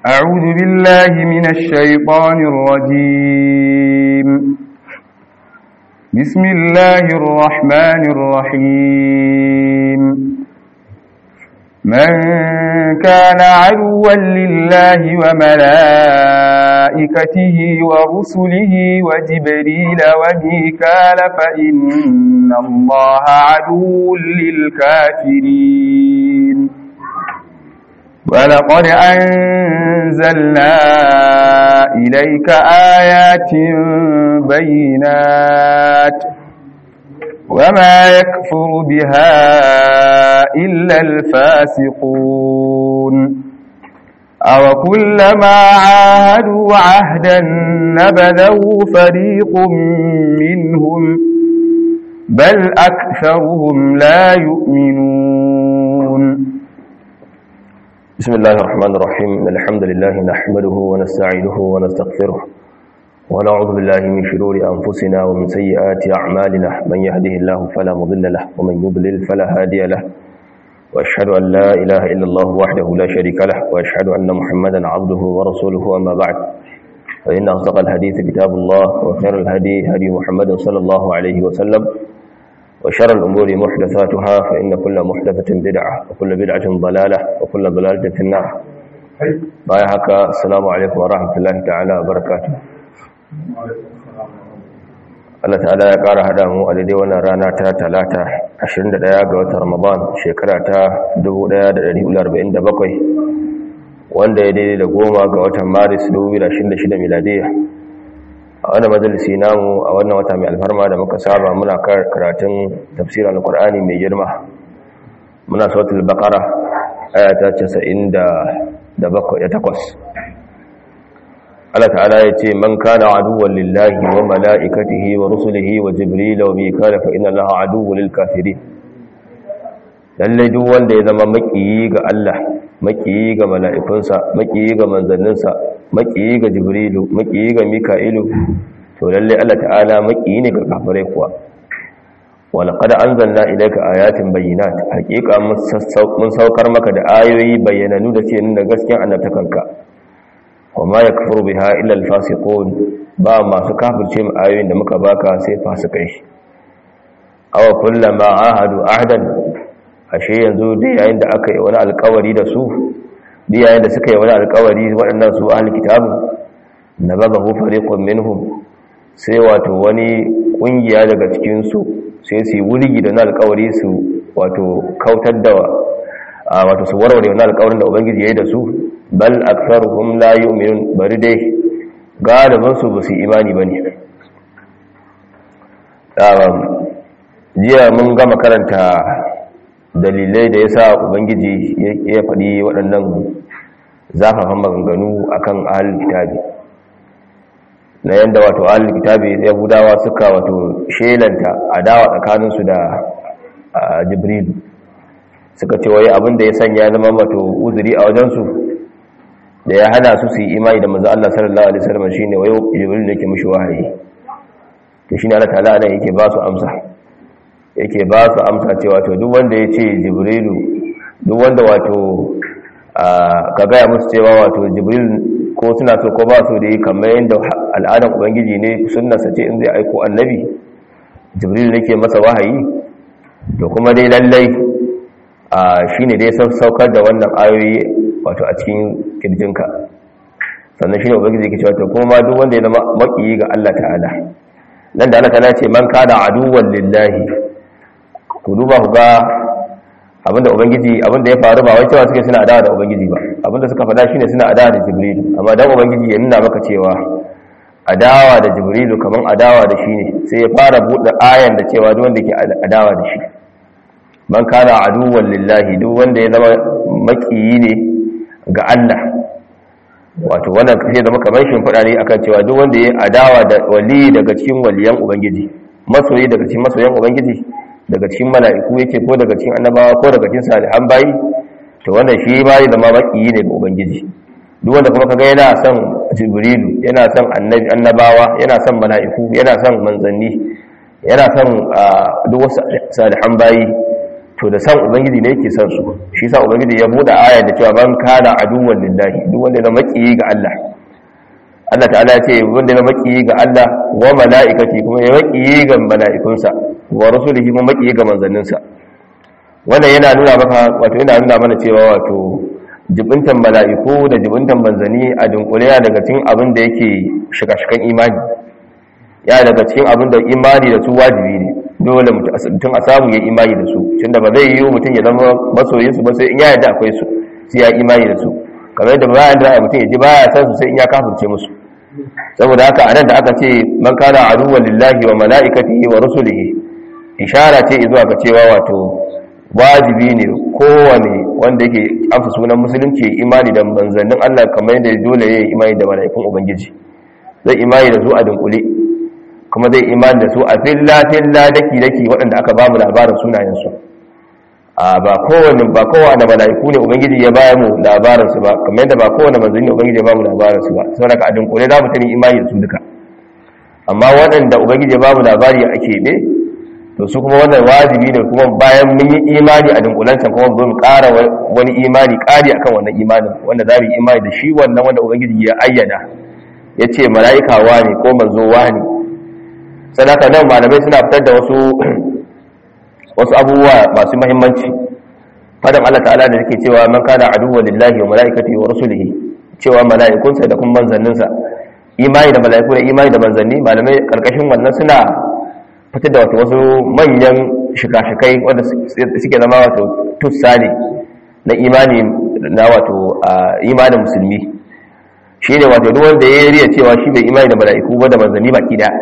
أعوذ بالله من الشيطان الرجيم بسم الله الرحمن الرحيم من كان عدوا لله وملائكته ورسله وجبريل وميكال فإن الله عدو للكافرين ولقد أنزلنا إليك آيات بينات وما يكفر بها إلا الفاسقون أو كلما عاهدوا عهدا نبذه فريق منهم بل أكثرهم لا يؤمنون بسم الله الرحمن الرحيم الحمد لله نحمده ونستعينه ونستغفره ونعوذ بالله من شرور أنفسنا ومن سيئات أعمالنا من يهده الله فلا مضل له ومن يضلل فلا هادي له وأشهد أن لا إله إلا الله وحده لا شريك له وأشهد أن محمدا عبده ورسوله أما بعد فإن أصدق الحديث كتاب الله وخير الهدي هدي محمد صلى الله عليه وسلم وشر الأمور محدثاتها فإن كل محدثة بدعة وكل بدعة ضلالة وكل ضلالة في النار بايا هكا السلام عليكم ورحمة الله تعالى وبركاته Allah ta'ala ya ƙara haɗa mu a daidai wannan rana ta talata 21 ga watan Ramadan shekara ta 1447 wanda ya daidai da goma ga watan Maris 2026 miladiya a wannan majalisi namu a wannan wata mai alfarma da muka saba muna karatun tafsirin alkur'ani mai girma muna sautul baqara ayata 98 Allah ta'ala ya ce man kana aduwwan lillahi wa mala'ikatihi wa rusulihi wa jibril wa mikala fa inna allaha aduwwul lil kafirin lalle duk wanda ya zama makiyi ga Allah makiyi ga mala'ikunsa makiyi ga manzanninsa makiyi ga jibrilu makiyi ga mika'ilu to lalle Allah ta'ala makiyi ne ga kafirai kuwa walaqad anzalna ilayka ayatin bayyinat haqiqa mun saukar maka da ayoyi bayyananu da ce nuna gaskiyar annabtakanka wama yakfuru biha illa alfasiqun ba masu kafirce mu ayoyin da muka baka sai fasikai aw kullama ahadu ahdan ashe yanzu da yayin da aka yi wani alkawari da su da yayin da suka yi wani alkawari waɗannan su ahli kitabu nabazahu fariqun minhum sai wato wani kungiya daga cikin su sai su yi wuligi da wani alkawari su wato kautar da wato su warware wani alkawarin da ubangiji ya yi da su bal aktharuhum la yu'minun bari dai galibin su ba su imani bane jiya mun gama karanta dalilai da yasa ubangiji ya faɗi waɗannan zafafan maganganu akan ahlul kitabi na yanda wato ahlul kitabi yahudawa suka wato shelanta adawa tsakaninsu da jibril suka ce wai abin da ya sanya zama wato uzuri a wajensu da ya hana su su yi imani da manzo Allah sallallahu alaihi wasallam shine wayo jibril ne ke mishi wahayi to shine Allah ta'ala ne yake ba su amsa yake ba su amsa cewa to duk wanda ya ce jibrilu duk wanda wato ka gaya musu cewa wato jibril ko suna so ko ba su da yi kamar yadda al'adan ubangiji ne sunnarsa ce in zai aiko annabi jibril ne ke masa wahayi to kuma dai lallai shine dai saukar da wannan ayoyi wato a cikin kirjinka sannan shi ne ubangiji ke cewa to kuma duk wanda ya zama makiyi ga Allah ta'ala nan da Allah ta'ala ce man kana aduwwan lillahi ku duba ku ga abinda ubangiji abinda ya faru ba wai cewa suke suna adawa da ubangiji ba abinda suka faɗa shine suna adawa da jibril amma dan ubangiji ya nuna maka cewa adawa da jibril kaman adawa da shi ne sai ya fara buɗe ayan da cewa duk wanda ke adawa da shi man kana aduwwan lillahi duk wanda ya zama makiyi ne ga Allah wato wannan sai zama kamar shimfiɗa ne akan cewa duk wanda ya adawa da wali daga cikin waliyan ubangiji masoyi daga cikin masoyan ubangiji daga cikin mala'iku yake ko daga cikin annabawa ko daga cikin salihan bayi to wannan shi ba ya zama makiyi ne ga ubangiji duk wanda kuma kaga yana son jibrilu yana son annabi annabawa yana son mala'iku yana son manzanni yana son duk wasu salihan bayi to da san ubangiji ne yake san su shi sa ubangiji ya bude aya da cewa man kana aduwwan lillahi duk wanda ya makiyi ga Allah Allah ta'ala ya ce wanda ya makiyi ga Allah wa mala'ikati kuma ya makiyi ga mala'ikunsa wa rasulihi kuma makiyi ga manzanninsa wannan yana nuna maka wato yana nuna mana cewa wato jibintan mala'iku da jibintan manzanni a dunkule ya daga cikin abin da yake shiga-shigan imani ya daga cikin abin da imani da su wajibi ne dole mutum a samu ya imani da su tun da ba zai yi mutum ya zama masoyinsu ba sai in ya yadda akwai su sai ya imani da su kamar yadda bayan da mutum ya ji baya san su sai in ya kafirce musu saboda haka anan da aka ce man kana aduwwan lillahi wa mala'ikatihi wa rusulihi ishara ce zuwa ga cewa wato wajibi ne kowane wanda yake amsa sunan musulunci imani da manzannin Allah kamar yadda dole ya yi imani da mala'ikun ubangiji zai imani da su a dunkule kuma zai imani da su a filla filla daki daki waɗanda aka bamu labarin sunayensu a ba kowane ba kowane mala'iku ne ubangiji ya bayar mu labarin su ba kamar yadda ba kowane manzanni ubangiji ya bamu labarin su ba saboda ka a dunkule za mu tani imani da su duka amma waɗanda ubangiji ya bamu labari a keɓe to su kuma wannan wajibi ne kuma bayan mun yi imani a dunkulancan kuma mu ƙara wani imani ƙari akan wannan imanin wanda za mu yi imani da shi wannan wanda ubangiji ya ayyana ya ce mala'ika ne ko manzo ne sadaka nan malamai suna fitar da wasu wasu abubuwa masu muhimmanci fadan Allah ta'ala da yake cewa man kana aduwwa lillahi wa mala'ikatihi wa rasulihi cewa mala'ikunsa da kuma manzanninsa imani da mala'iku da imani da manzanni malamai karkashin wannan suna fitar da wato wasu manyan shika-shikai wanda suke zama wato tussa ne na imani na wato imanin musulmi shi ne wato duk wanda ya riya cewa shi bai imani da mala'iku ba da manzanni baki daya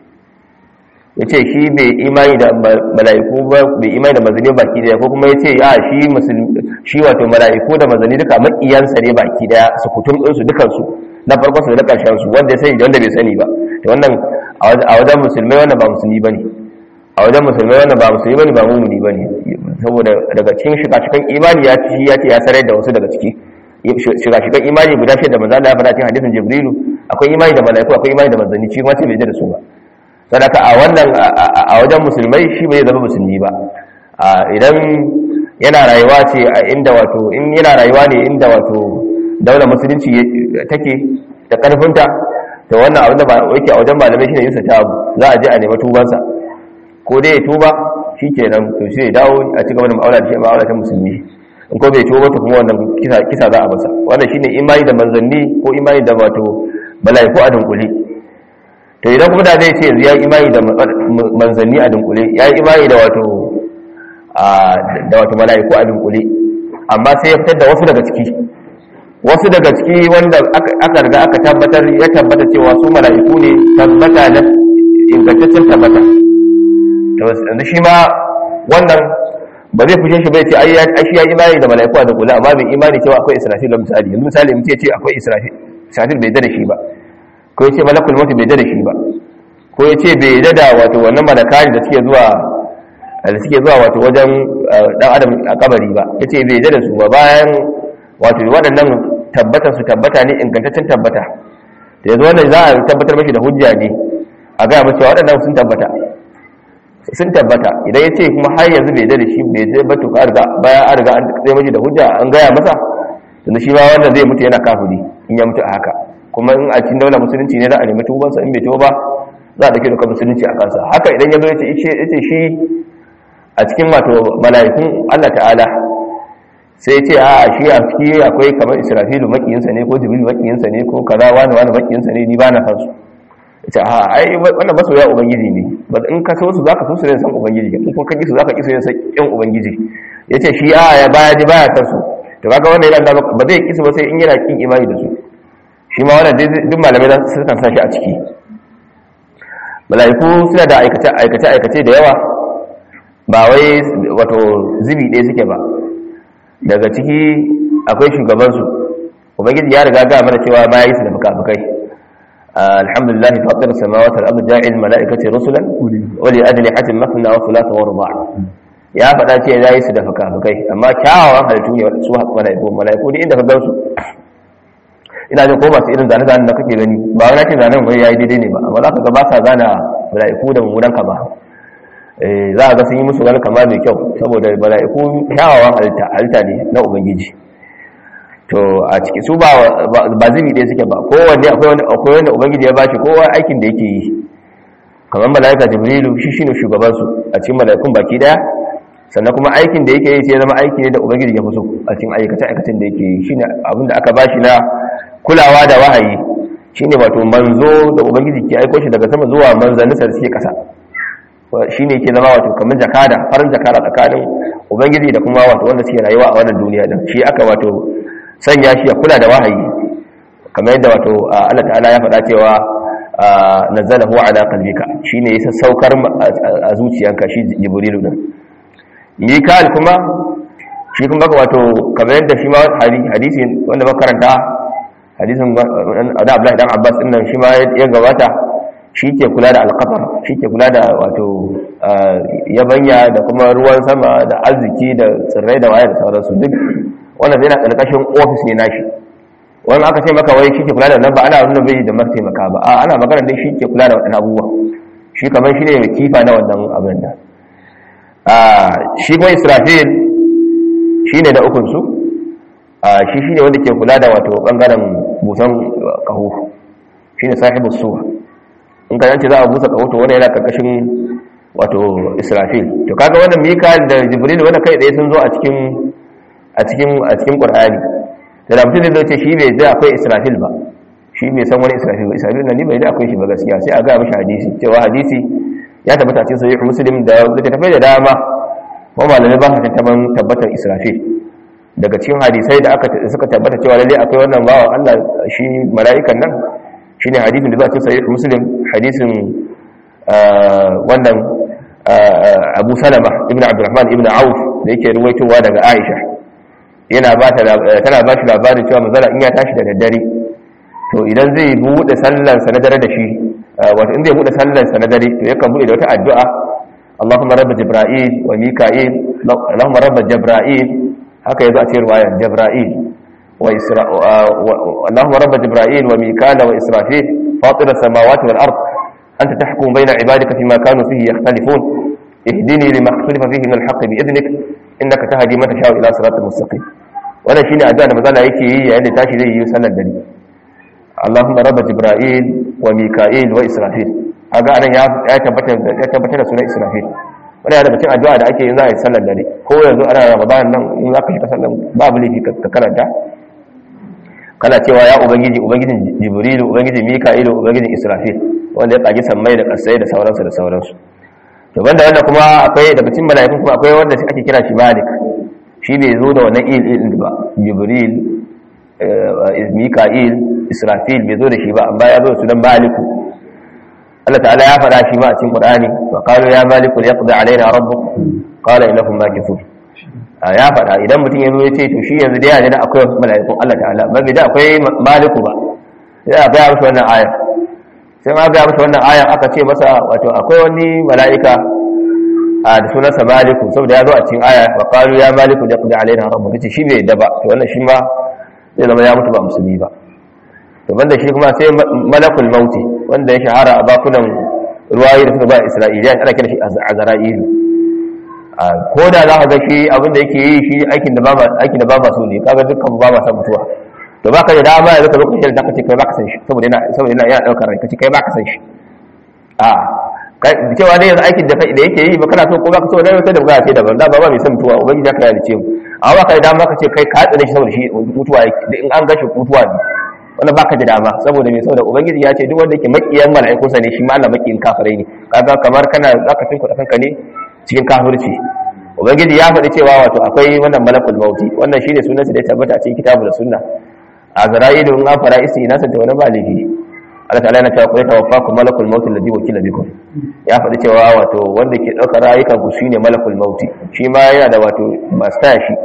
ya ce shi bai imani da mala'iku ba bai imani da manzanni baki daya ko kuma ya ce a shi shi wato mala'iku da manzanni duka makiyansa ne baki daya su kutum ɗinsu dukansu na farko su da na ƙarshen su wanda ya sani da wanda bai sani ba to wannan a wajen musulmai wannan ba musulmi bane a wajen musulmai wannan ba musulmi bane ba mumuni bane saboda daga cikin shiga-shigan imani ya ci ya ce ya sarar da wasu daga ciki shiga-shigan imani guda shida manzo Allah ya faɗa cikin hadisin Jibrilu akwai imani da mala'iku akwai imani da manzanni shi kuma ce bai da su ba sadaka a wannan a wajen musulmai shi bai zama musulmi ba idan yana rayuwa ce a inda wato in yana rayuwa ne inda wato daular musulunci take da karfinta to wannan abin da yake a wajen malamai shine yinsa ta za a je a nemi tubansa ko dai ya tuba shikenan to sai ya dawo a ci gaba da ma'aula da shi ma'aula ta musulmi in ko bai tuba to kuma wannan kisa kisa za a masa wannan shine imani da manzanni ko imani da wato malaiku a dunkule to idan kuma da zai ce yanzu ya imani da manzanni a dunkule ya yi imani da wato da wato malaiku a dunkule amma sai ya fitar da wasu daga ciki wasu daga ciki wanda aka riga aka tabbatar ya tabbata cewa su mala'iku ne tabbata na ingantaccen tabbata to yanzu shi ma wannan ba zai fushe shi bai ce ai shi ya imani da mala'iku da kula amma bai imani cewa akwai israfil da misali yanzu misali mutum ya ce akwai israfil israfil bai da shi ba ko ya ce malakul mutu bai da shi ba ko ya ce bai da wato wannan malakari da suke zuwa da suke zuwa wato wajen dan adam a kabari ba ya ce bai da su ba bayan wato waɗannan tabbata su tabbata ne ingantaccen tabbata da yanzu wannan za a tabbatar mashi da hujja ne a gaya mace waɗannan sun tabbata sun tabbata idan ya ce kuma har yanzu bai da shi bai zai batu ka riga bayan an riga an tsaye mashi da hujja an gaya masa tunda shi ma wannan zai mutu yana kafiri in ya mutu a haka kuma in a cikin daular musulunci ne za a nemi tubansa in bai tuba ba za a dauke da musulunci a kansa haka idan ya zo ya ce shi a cikin wato mala'ikun Allah ta'ala sai ce a shi a ciki akwai kamar israfilu makiyinsa ne ko jibril makiyinsa ne ko kaza wani wani makiyinsa ne ni ba na san su ce a ai wannan masoya ubangiji ne ba in ka so su zaka so su ne san ubangiji in kuma ka ki su zaka ki su ne san kin ubangiji yace shi a ya baya ji baya san su to kaga wannan yana ba zai ki su ba sai in yana kin imani da su shi ma wannan duk malamai da su kan sa shi a ciki mala'iku suna da aikace aikace aikace da yawa ba wai wato zibi ɗaya suke ba daga ciki akwai shugabansu ubangiji ya riga ga mana cewa ma yi su da fuka-fukai alhamdulillah fatir samawati wal ardi ja'il malaikati rusulan wa li ajli hatin mafna wa thulatha wa ruba' ya faɗa ce ya yi su da fuka-fukai amma kyawawan halittu ne su malaiku malaiku ne inda ka gansu ina jin ko masu irin zane-zane da kake gani ba wani ce zanen wani yayi daidai ne ba amma za ka ga ba sa zana malaiku da mummunan ka ba za a ga sun yi musu wani kama mai kyau saboda mala'iku kyawawan halitta halitta ne na ubangiji to a ciki su ba ba zubi ɗaya suke ba kowanne akwai wanda ubangiji ya bashi kowa aikin da yake yi kamar mala'ika jibrilu shi shine shugaban su a cikin mala'ikun baki daya sannan kuma aikin da yake yi sai zama aiki ne da ubangiji ya fi so a cikin aikace aikacen da yake yi shine abin da aka bashi na kulawa da wahayi shine wato manzo da ubangiji ke aiko shi daga sama zuwa manzannin sa suke kasa shine yake zama wato kamar jakada farin jakada tsakanin ubangiji da kuma wato wanda suke rayuwa a wannan duniya din shi aka wato sanya shi ya kula da wahayi kamar yadda wato Allah ta'ala ya faɗa cewa nazzalahu ala qalbika shine yasa saukar a zuciyanka shi jibrilu din mikal kuma shi kuma wato kamar yadda shi ma hadisi wanda makaranta hadisin da Abdullahi dan Abbas din nan shi ma ya gabata shi ke kula da alqatar shi ke kula da wato yabanya da kuma ruwan sama da arziki da tsirrai da waye da sauransu duk wannan zai na ƙarƙashin ofis ne nashi wani aka ce maka wai shi ke kula da nan ba ana nuna bai da mataimaka ba a ana magana dai shi ke kula da waɗannan abubuwa shi kamar shi ne mai kifa na wannan abin da shi kuma israfil shi ne da ukunsu shi shi ne wanda ke kula da wato ɓangaren busan ƙaho shi ne sahibu suwa in ka yanci za a busa ƙaho to wani yana ƙarƙashin wato israfil to kaga wannan mikael da jibril wanda kai ɗaya sun zo a cikin a cikin a cikin qur'ani da mutum da ce shi bai da akwai israfil ba shi bai san wani israfil ba israfil nan ni bai da akwai shi ba gaskiya sai a ga mishi hadisi cewa hadisi ya tabbata cikin sahih muslim da littattafai da dama kuma malamai ba su tantaban tabbatar israfil daga cikin hadisai da aka suka tabbata cewa lalle akwai wannan bawan Allah shi mala'ikan nan shine hadisin da za a cikin sahih muslim hadisin wannan Abu Salama ibn Abdurrahman ibn Auf da yake ruwaitowa daga Aisha yana ba tana ba shi labarin cewa manzala in ya tashi da daddare to idan zai buɗe sallansa na dare da shi wato in zai buɗe sallansa na dare to yakan buɗe da wata addu'a Allahumma rabb Jibril wa Mika'il Allahumma rabb Jibril haka yazo a cikin riwayar Jibril wa Isra Allahumma rabb Jibril wa Mika'il wa Israfil fatir as-samawati wal ard anta tahkum bayna ibadika fima kanu fihi yakhtalifun اهدني لما اختلف فيه من الحق بإذنك إنك تهدي من تشاء إلى صراط المستقيم wannan shine addu'a da mazala yake yi yayin da tashi zai yi sallar dare Allahumma rabb Jibril wa Mika'il wa Israfil kaga anan ya ya tabbata ya tabbata da sunan Israfil wannan daga cikin addu'a da ake yin za a yi sallar dare ko yanzu ana Ramadan nan in zaka shiga sallar babu laifi ka karanta kana cewa ya ubangiji ubangijin Jibril ubangijin Mika'il ubangijin Israfil wanda ya kaji sammai da kasai da sauransu da sauransu to banda wannan kuma akwai daga cikin mala'ikun kuma akwai wanda ake kira shi Malik shi bai zo da wannan il il ba Jibril Mika'il Israfil bai zo da shi ba amma ya zo da sunan Maliku Allah ta'ala ya faɗa shi ma a cikin Qur'ani wa qalu ya Maliku liyaqdi alaina rabbuk qala innakum makithun ya faɗa idan mutum ya zo ya ce to shi yanzu da yana da akwai mala'ikun Allah ta'ala ba bai da akwai Maliku ba sai a ga musu wannan aya sai ma ga musu wannan ayan aka ce masa wato akwai wani mala'ika a da sunansa maliku saboda ya zo a cikin aya wa qalu ya maliku da qudi alaina rabbuka ce shi bai yadda ba to wannan shi ma zai zama ya mutu ba musulmi ba to banda shi kuma sai malakul mauti wanda ya shahara a bakunan ruwayi da suka ba isra'iliyan ana kira shi azra'ilu ko da za ka ga shi abin da yake yi shi aikin da ba aikin da ba ma so ne kaga dukkan ba ma san mutuwa to baka da dama yanzu ka zo ka shirya ka ce kai baka san shi saboda yana saboda yana yana daukar rai ka ce kai baka san shi a kai cewa dai yanzu aikin da da yake yi ba kana so ko baka so dai wata da bugata ce daban da ba ba mai san mutuwa ubangiji ka yalice mu amma baka da dama ka ce kai ka tsare shi saboda shi mutuwa yake in an gashi mutuwa ne wannan baka da dama saboda me saboda ubangiji ya ce duk wanda yake makiyan mala'iku sa ne shi ma Allah makiyin kafirai ne kaga kamar kana zaka tunku da kanka ne cikin kafirci ubangiji ya faɗi cewa wato akwai wannan malakul mauti wannan shine sunansa da ya tabbata a cikin kitabu da sunna azra'ilu in an fara isi ina santa wani ba laifi Allah ta'ala yana cewa kullu tawaffakum malakul maut alladhi wakila bikum ya faɗi cewa wato wanda ke ɗaukar rayukan ku shine malakul maut shi ma yana da wato master shi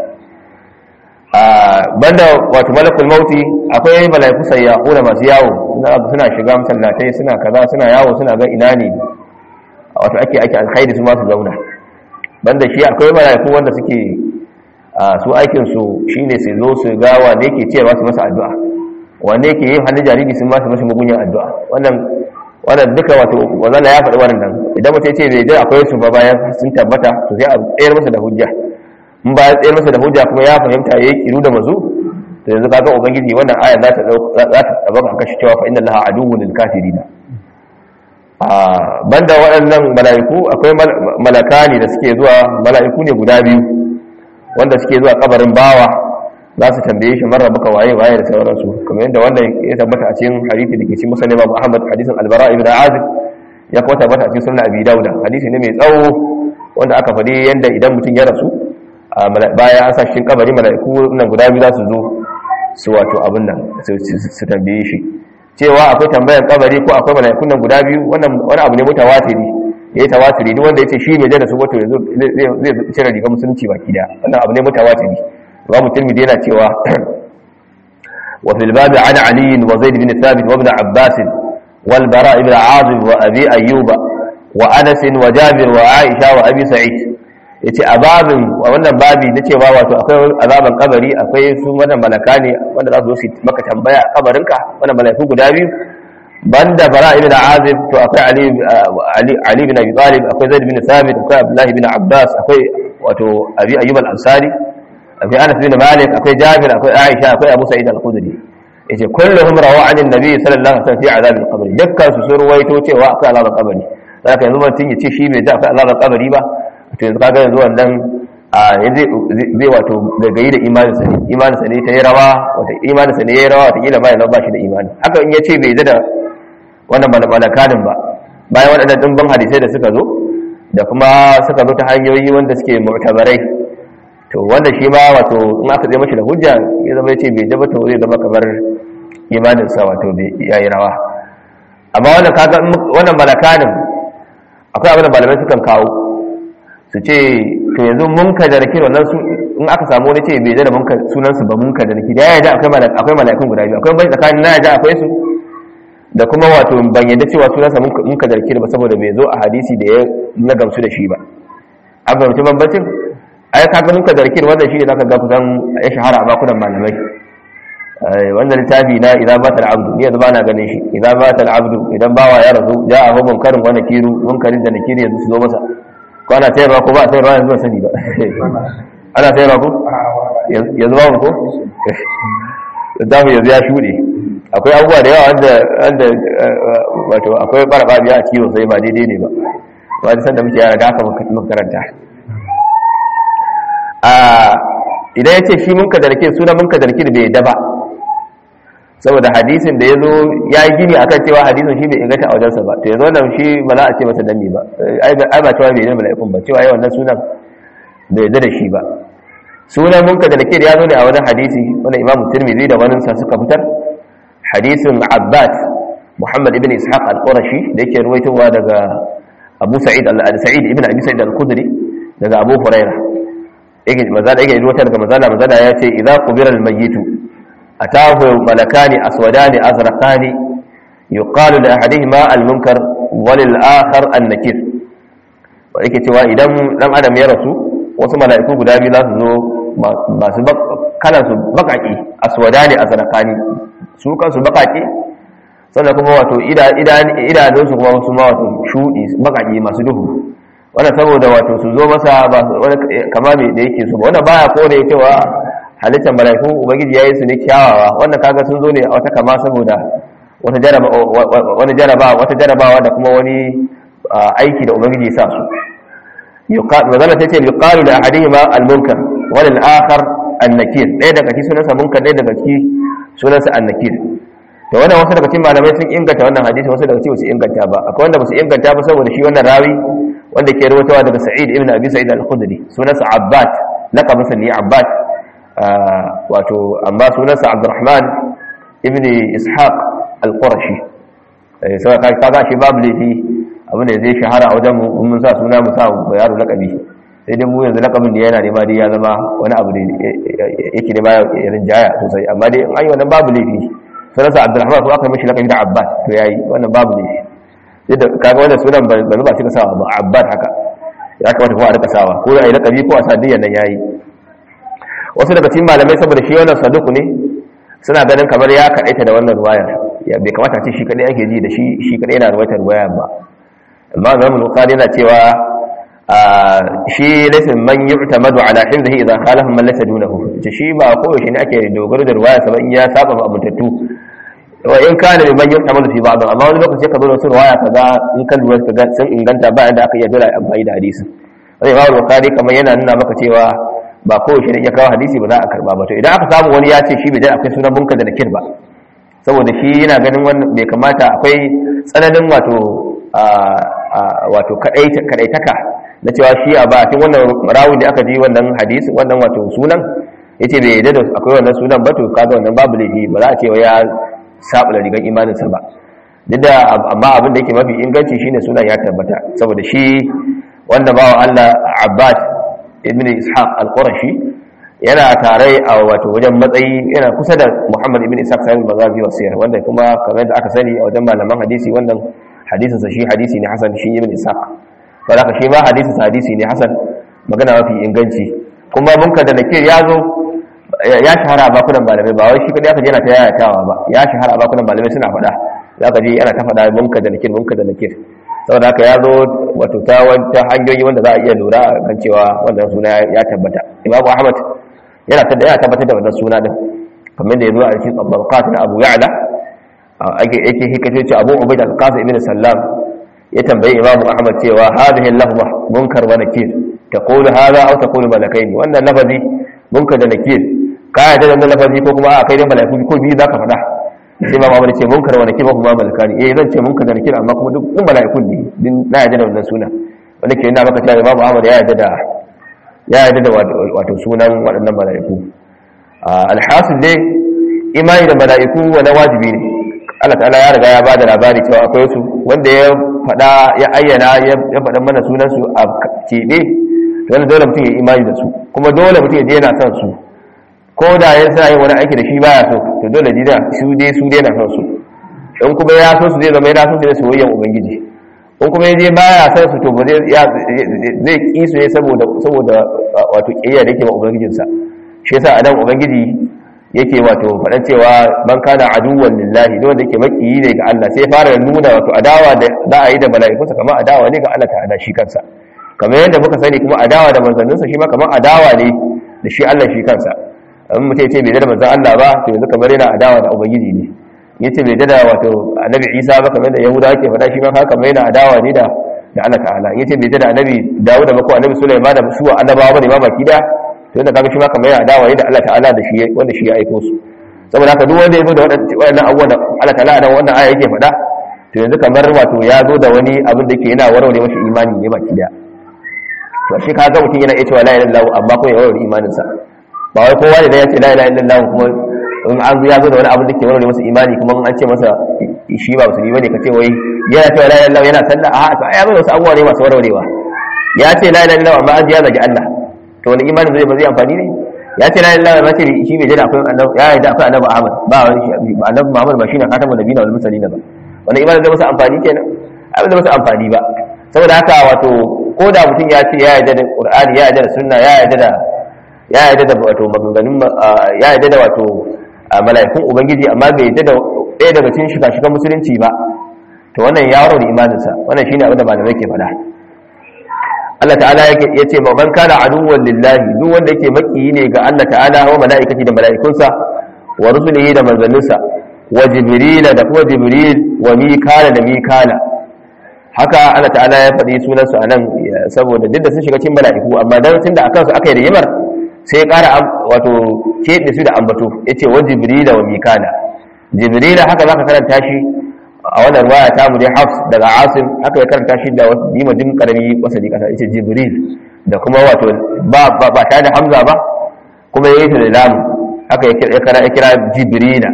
a banda wato malakul maut akwai malaiku sayyahuna masu yawo suna shiga masallatai suna kaza suna yawo suna ga ina ne wato ake ake alkhairi su ma su zauna banda shi akwai malaiku wanda suke su aikinsu shi ne su zo su ga wane ke cewa su masa addu'a wane ke yin hannun jariri sun masu masu mugunyan addu'a wannan wannan duka wato wannan ya faɗi wannan idan mutum ce bai da akwai su ba bayan sun tabbata to sai a tsayar masa da hujja in ba ya tsayar masa da hujja kuma ya fahimta yayi kiru da mazu to yanzu kaga ubangiji wannan aya za ta za ta tabbata kashi cewa fa inna allaha aduwwun lil kafirin a banda waɗannan mala'iku akwai malakani da suke zuwa mala'iku ne guda biyu wanda suke zuwa kabarin bawa za su tambaye shi marar baka waye waye da sauransu kamar yadda wanda ya tabbata a cikin hadisi da ke cikin musulmi babu ahmad hadisin albara ibn azib ya kuma tabbata a cikin sunan abi dauda hadisi ne mai tsawo wanda aka faɗi yadda idan mutum ya rasu bayan an sa cikin kabari mala'iku nan guda biyu za su zo su wato abin nan su tambaye shi cewa akwai tambayar kabari ko akwai mala'ikun nan guda biyu wannan wani abu ne mutawatiri ya yi tawatiri duk wanda ya ce shi bai da su wato zai cire rigar musulunci baki da wannan abu ne mutawatiri imam tirmidhi yana cewa wa fil bab an ali wa zaid bin thabit wa ibn abbas wal bara ibn azib wa abi ayyuba wa anas wa jabir wa aisha wa abi sa'id yace a babin wannan babi na cewa wato akwai azaban kabari akwai su wannan malaka ne wanda za su zo su maka tambaya a kabarinka wannan malaiku guda biyu banda bara ibn azib to akwai ali ali ali bin abi talib akwai zaid bin thabit akwai abdullah bin abbas akwai wato abi ayyub al-ansari akwai anas bin malik akwai jabir akwai aisha akwai abu sa'id al-khudri yace kulluhum rawa an annabi sallallahu alaihi wasallam fi azab al-qabr dukkan su sun ruwaito cewa akwai azabar kabari zaka yanzu mutum ya ce shi bai da akwai azabar kabari ba to yanzu kaga yanzu wannan a yanzu zai wato gagayi da imanin sa ne imanin sa ne ta yi rawa wata imanin sa ne ya yi rawa wata kila ba ya ba shi da imani haka in ya ce bai da wannan malakanin ba bayan waɗannan dimbin hadisai da suka zo da kuma suka zo ta hanyoyi wanda suke mu'tabarai to wanda shi ma wato in aka zai mashi da hujja ya zama ya ce bai daba to zai zama kamar imaninsa wato ya yi rawa amma wannan kaga wannan malakanin akwai abin da malamai sukan kawo su ce to yanzu munka da nakir wannan su in aka samu wani ce bai da munka sunan su ba munka da nakir ya yarda akwai malaka akwai malakun guda biyu akwai bai tsakanin na yarda akwai su da kuma wato ban yarda cewa sunan sa munka da nakir ba saboda bai zo a hadisi da ya na gamsu da shi ba an fahimci bambancin ai kaga munka da nakir wannan shine zaka ga kusan ya shahara a bakunan malamai wannan littafi na idan ba ta al'abdu ni yanzu ba na ganin shi idan ba ta al'abdu idan bawa ya rasu ja a hukun karin wani kiru munkarin da nakiri yanzu su zo masa ko ana sayarwa ko ba a sayarwa yanzu ba sani ba ana sayarwa ko yanzu ba ko damu yanzu ya shuɗe akwai abubuwa da yawa wanda wato akwai ɓarɓa biya a cikin sai ba daidai ne ba ba da sanda muke yara da aka makaranta idan ya ce shi munka da nake suna munka da nake bai yadda ba saboda hadisin da ya zo ya yi gini akan cewa hadisin shi bai inganta a wajensa ba to yanzu wannan shi ba za a ce masa dami ba ai ba cewa bai yi mala'ikun ba cewa yawan nan sunan bai yadda da shi ba sunan munka da nake ya zo ne a wani hadisi wani imamu tirmidhi da wani sa suka fitar hadisin abbad muhammad ibn ishaq al-qurashi da yake ruwaitowa daga abu sa'id al-sa'id ibn abi sa'id al-khudri daga abu hurairah yake mazala yake ruwatar daga mazala mazala ya ce idza qubira al-mayyitu atahu malakani aswadani azraqani yuqalu li ahadihima al-munkar wa lil akhar an-nakir wa yake cewa idan dan adam ya rasu wasu mala'iku guda biyu za su zo masu kalan su bakaki aswadani azraqani su kansu bakaki sannan kuma wato idanun su kuma wasu ma wato shudi bakaki masu duhu wannan saboda wato su zo masa ba wani kama mai da yake so ba wannan baya kore cewa halittar mala'iku ubangiji yayi su ne kyawawa wannan kaga sun zo ne a wata kama saboda wata jaraba wani jaraba wata jarabawa da kuma wani aiki da ubangiji ya sa su yuqal magana tace yuqalu li ahadihima al-munkar wa lil akhar an-nakir ɗaya daga cikin sunansa munkar ɗaya daga cikin sunansa an-nakir da wannan wasu daga cikin malamai sun inganta wannan hadisi wasu daga cikin su inganta ba akwai wanda ba su inganta ba saboda shi wannan rawi wanda ke rawaitawa daga Sa'id ibn Abi Sa'id al-Khudri sunansa Abbad laqabinsa ne Abbad wato amma sunansa Abdurrahman ibn Ishaq al-Qurashi sai ka kaga shi babu laifi abin da zai shahara a wajen mun sa suna mu sa yaro laqabi sai dai mu yanzu laqabin da yana nema dai ya zama wani abu da yake nema ya rinjaya sosai amma dai an yi wannan babu laifi sunansa Abdurrahman ko aka yi mishi laqabi da Abbad to yayi wannan babu laifi yadda kaga wannan sunan ba zuba shi ka sawa ba abbad haka ya kamata kuma a rika sawa ko a yi lakabi ko a sadiyan nan yayi wasu daga cikin malamai saboda shi wannan saduku ne suna ganin kamar ya kaɗaita da wannan ruwayar bai kamata ce shi kadai ake ji da shi shi kadai yana ruwaitar waya ba amma Imam Bukhari yana cewa shi laysa man yu'tamadu ala hifzihi idha khalafa man laysa dunahu ce shi ba ko shi ne ake dogaro da ruwaya saban ya saba ba abuntattu wa in kana bi man yu'tamadu fi ba'd amma wani lokaci ka zo da wasu ruwaya kaga in kan ruwaya kaga sun inganta ba inda aka iya dole amfani da hadisi sai Imam Bukhari kamar yana nuna maka cewa ba kowace ne ya kawo hadisi ba za a karba ba to idan aka samu wani ya ce shi bai akwai sunan bunka da nakir ba saboda shi yana ganin wannan bai kamata akwai tsananin wato wato kadaitaka na cewa shi a ba cikin wannan rawi da aka ji wannan hadisi wannan wato sunan yace bai yadda da akwai wannan sunan ba to kaga wannan babu laifi ba za a ce ya saba da rigan imaninsa ba duk da amma abin da yake mafi inganci shine sunan ya tabbata saboda shi wanda bawa Allah Abbas ibn ishaq al-qurashi yana tare a wato wajen matsayi yana kusa da muhammad ibn ishaq sahib al-maghazi wa siyar wanda kuma kamar da aka sani a wajen malaman hadisi wannan hadisin sa shi hadisi ne hasan shi ibn ishaq wanda ka shi ma hadisin sa hadisi ne hasan magana mafi inganci kuma munkar da nakir ya zo ya shahara a bakunan malamai ba wai shi kadai aka je yana ta yayatawa ba ya shahara a bakunan malamai suna faɗa zaka ji ana ta faɗa munkar da nakir munkar da nakir saboda haka ya zo wato ta wata hanyoyi wanda za a iya lura kan cewa wannan suna ya tabbata imam ahmad yana yana tabbatar da wannan suna din kamar da ya zo a cikin tabbakat na abu ya'la ake yake hikace ce abu ubayd al-qasim ibn sallam ya tambayi imam ahmad cewa hadhihi al-lafza munkar wa nakir taqulu hadha aw taqulu malakaini wannan lafazi munkar da nakir ka yarda da wannan lafazi ko kuma a kai da malaiku ko biyu zaka faɗa sai ba mamar ce munkar wa nakir ba kuma malakani eh zan ce munkar da nakir amma kuma duk kun malaikun ne din na yarda da wannan suna wanda ke yana maka cewa babu Ahmad ya yarda da ya yarda da wato sunan waɗannan malaiku alhasil dai imani da malaiku wani wajibi ne Allah ta'ala ya riga ya bada labari cewa akwai su wanda ya faɗa ya ayyana ya faɗa mana sunan su a keɓe to dole mutum ya imani da su kuma dole mutum ya je yana son su ko da ya sa yin wani aiki da shi baya so to dole jida su dai su dai na son su in kuma ya so su zai zama yana so su da soyayyen ubangiji in kuma ya je baya son su to ba zai zai ki su ne saboda saboda wato kiyaya da yake ma ubangijinsa shi yasa anan ubangiji yake wato faɗan cewa man kana aduwwan lillahi don wanda yake makiyi ne ga Allah sai fara nuna wato adawa da za a yi da mala'ikunsa kamar adawa ne ga Allah ta'ala shi kansa kamar yadda muka sani kuma adawa da manzanninsa shi ma kamar adawa ne da shi Allah shi kansa in mutum ya ce bai da manzan Allah ba to yanzu kamar yana adawa da ubangiji ne ya ce bai da wato annabi isa ba kamar da yahudawa ke faɗa shi ma haka kamar yana adawa ne da da Allah ta'ala ya ce bai da annabi dawud da ko annabi sulaiman da su annabawa bane ma baki da to yadda kaga shi ma kamar yana adawa ne da Allah ta'ala da shi wanda shi ya aiko su saboda haka duk wanda ya zo da waɗannan abubuwan da Allah ta'ala da wannan aya yake faɗa to yanzu kamar wato ya zo da wani abin da ke yana warware masa imani ne baki daya to shi ka ga mutum yana iya cewa la ilaha illallah amma kuma ya warware imaninsa ba wai kowa ne da ya ce la ilaha illallah kuma in an zo ya zo da wani abu da ke warware masa imani kuma an ce masa shi ba musulmi bane ka ce wai yana cewa la ilaha illallah yana sallah a to ai ya zo da wasu abubuwa ne masu warwarewa ya ce la ilaha illallah amma an ji ya zagi Allah to wani imanin zai ba zai amfani ne ya ce la ilaha illallah ba ce shi bai jira akwai annabi ya yi da akwai annabi Ahmad ba wani shi annabi Muhammad ba shine khatamun nabiyina wal mursalin ba wani imanin zai masa amfani kenan ai ba zai masa amfani ba saboda haka wato ko da mutum ya ce ya yarda da Qur'ani ya yarda da sunna ya yarda da ya yarda da wato maganganun ya yarda da wato mala'ikun ubangiji amma bai yarda da ɗaya daga cikin shiga-shigan musulunci ba to wannan ya waro da imaninsa wannan shine abin da malamai ke faɗa Allah ta'ala ya ce ma man kana aduwwan lillahi duk wanda yake makiyi ne ga Allah ta'ala wa mala'ikati da mala'ikunsa wa rusulihi da manzanninsa wa jibril da kuma jibril wa mikala da mikala haka Allah ta'ala ya faɗi sunansu a nan saboda duk da sun shiga cikin mala'iku amma dan tunda akan su aka yi rigimar sai ƙara wato keɓe su da ambato ya ce wa jibrila wa mikala jibrila haka za ka karanta shi a wannan ruwaya ta mu dai hafs daga asim haka ya karanta shi da wasu dima jin karami wasa kasa ya ce jibril da kuma wato ba ba tare da hamza ba kuma ya yi ta da lamu haka ya kira jibrila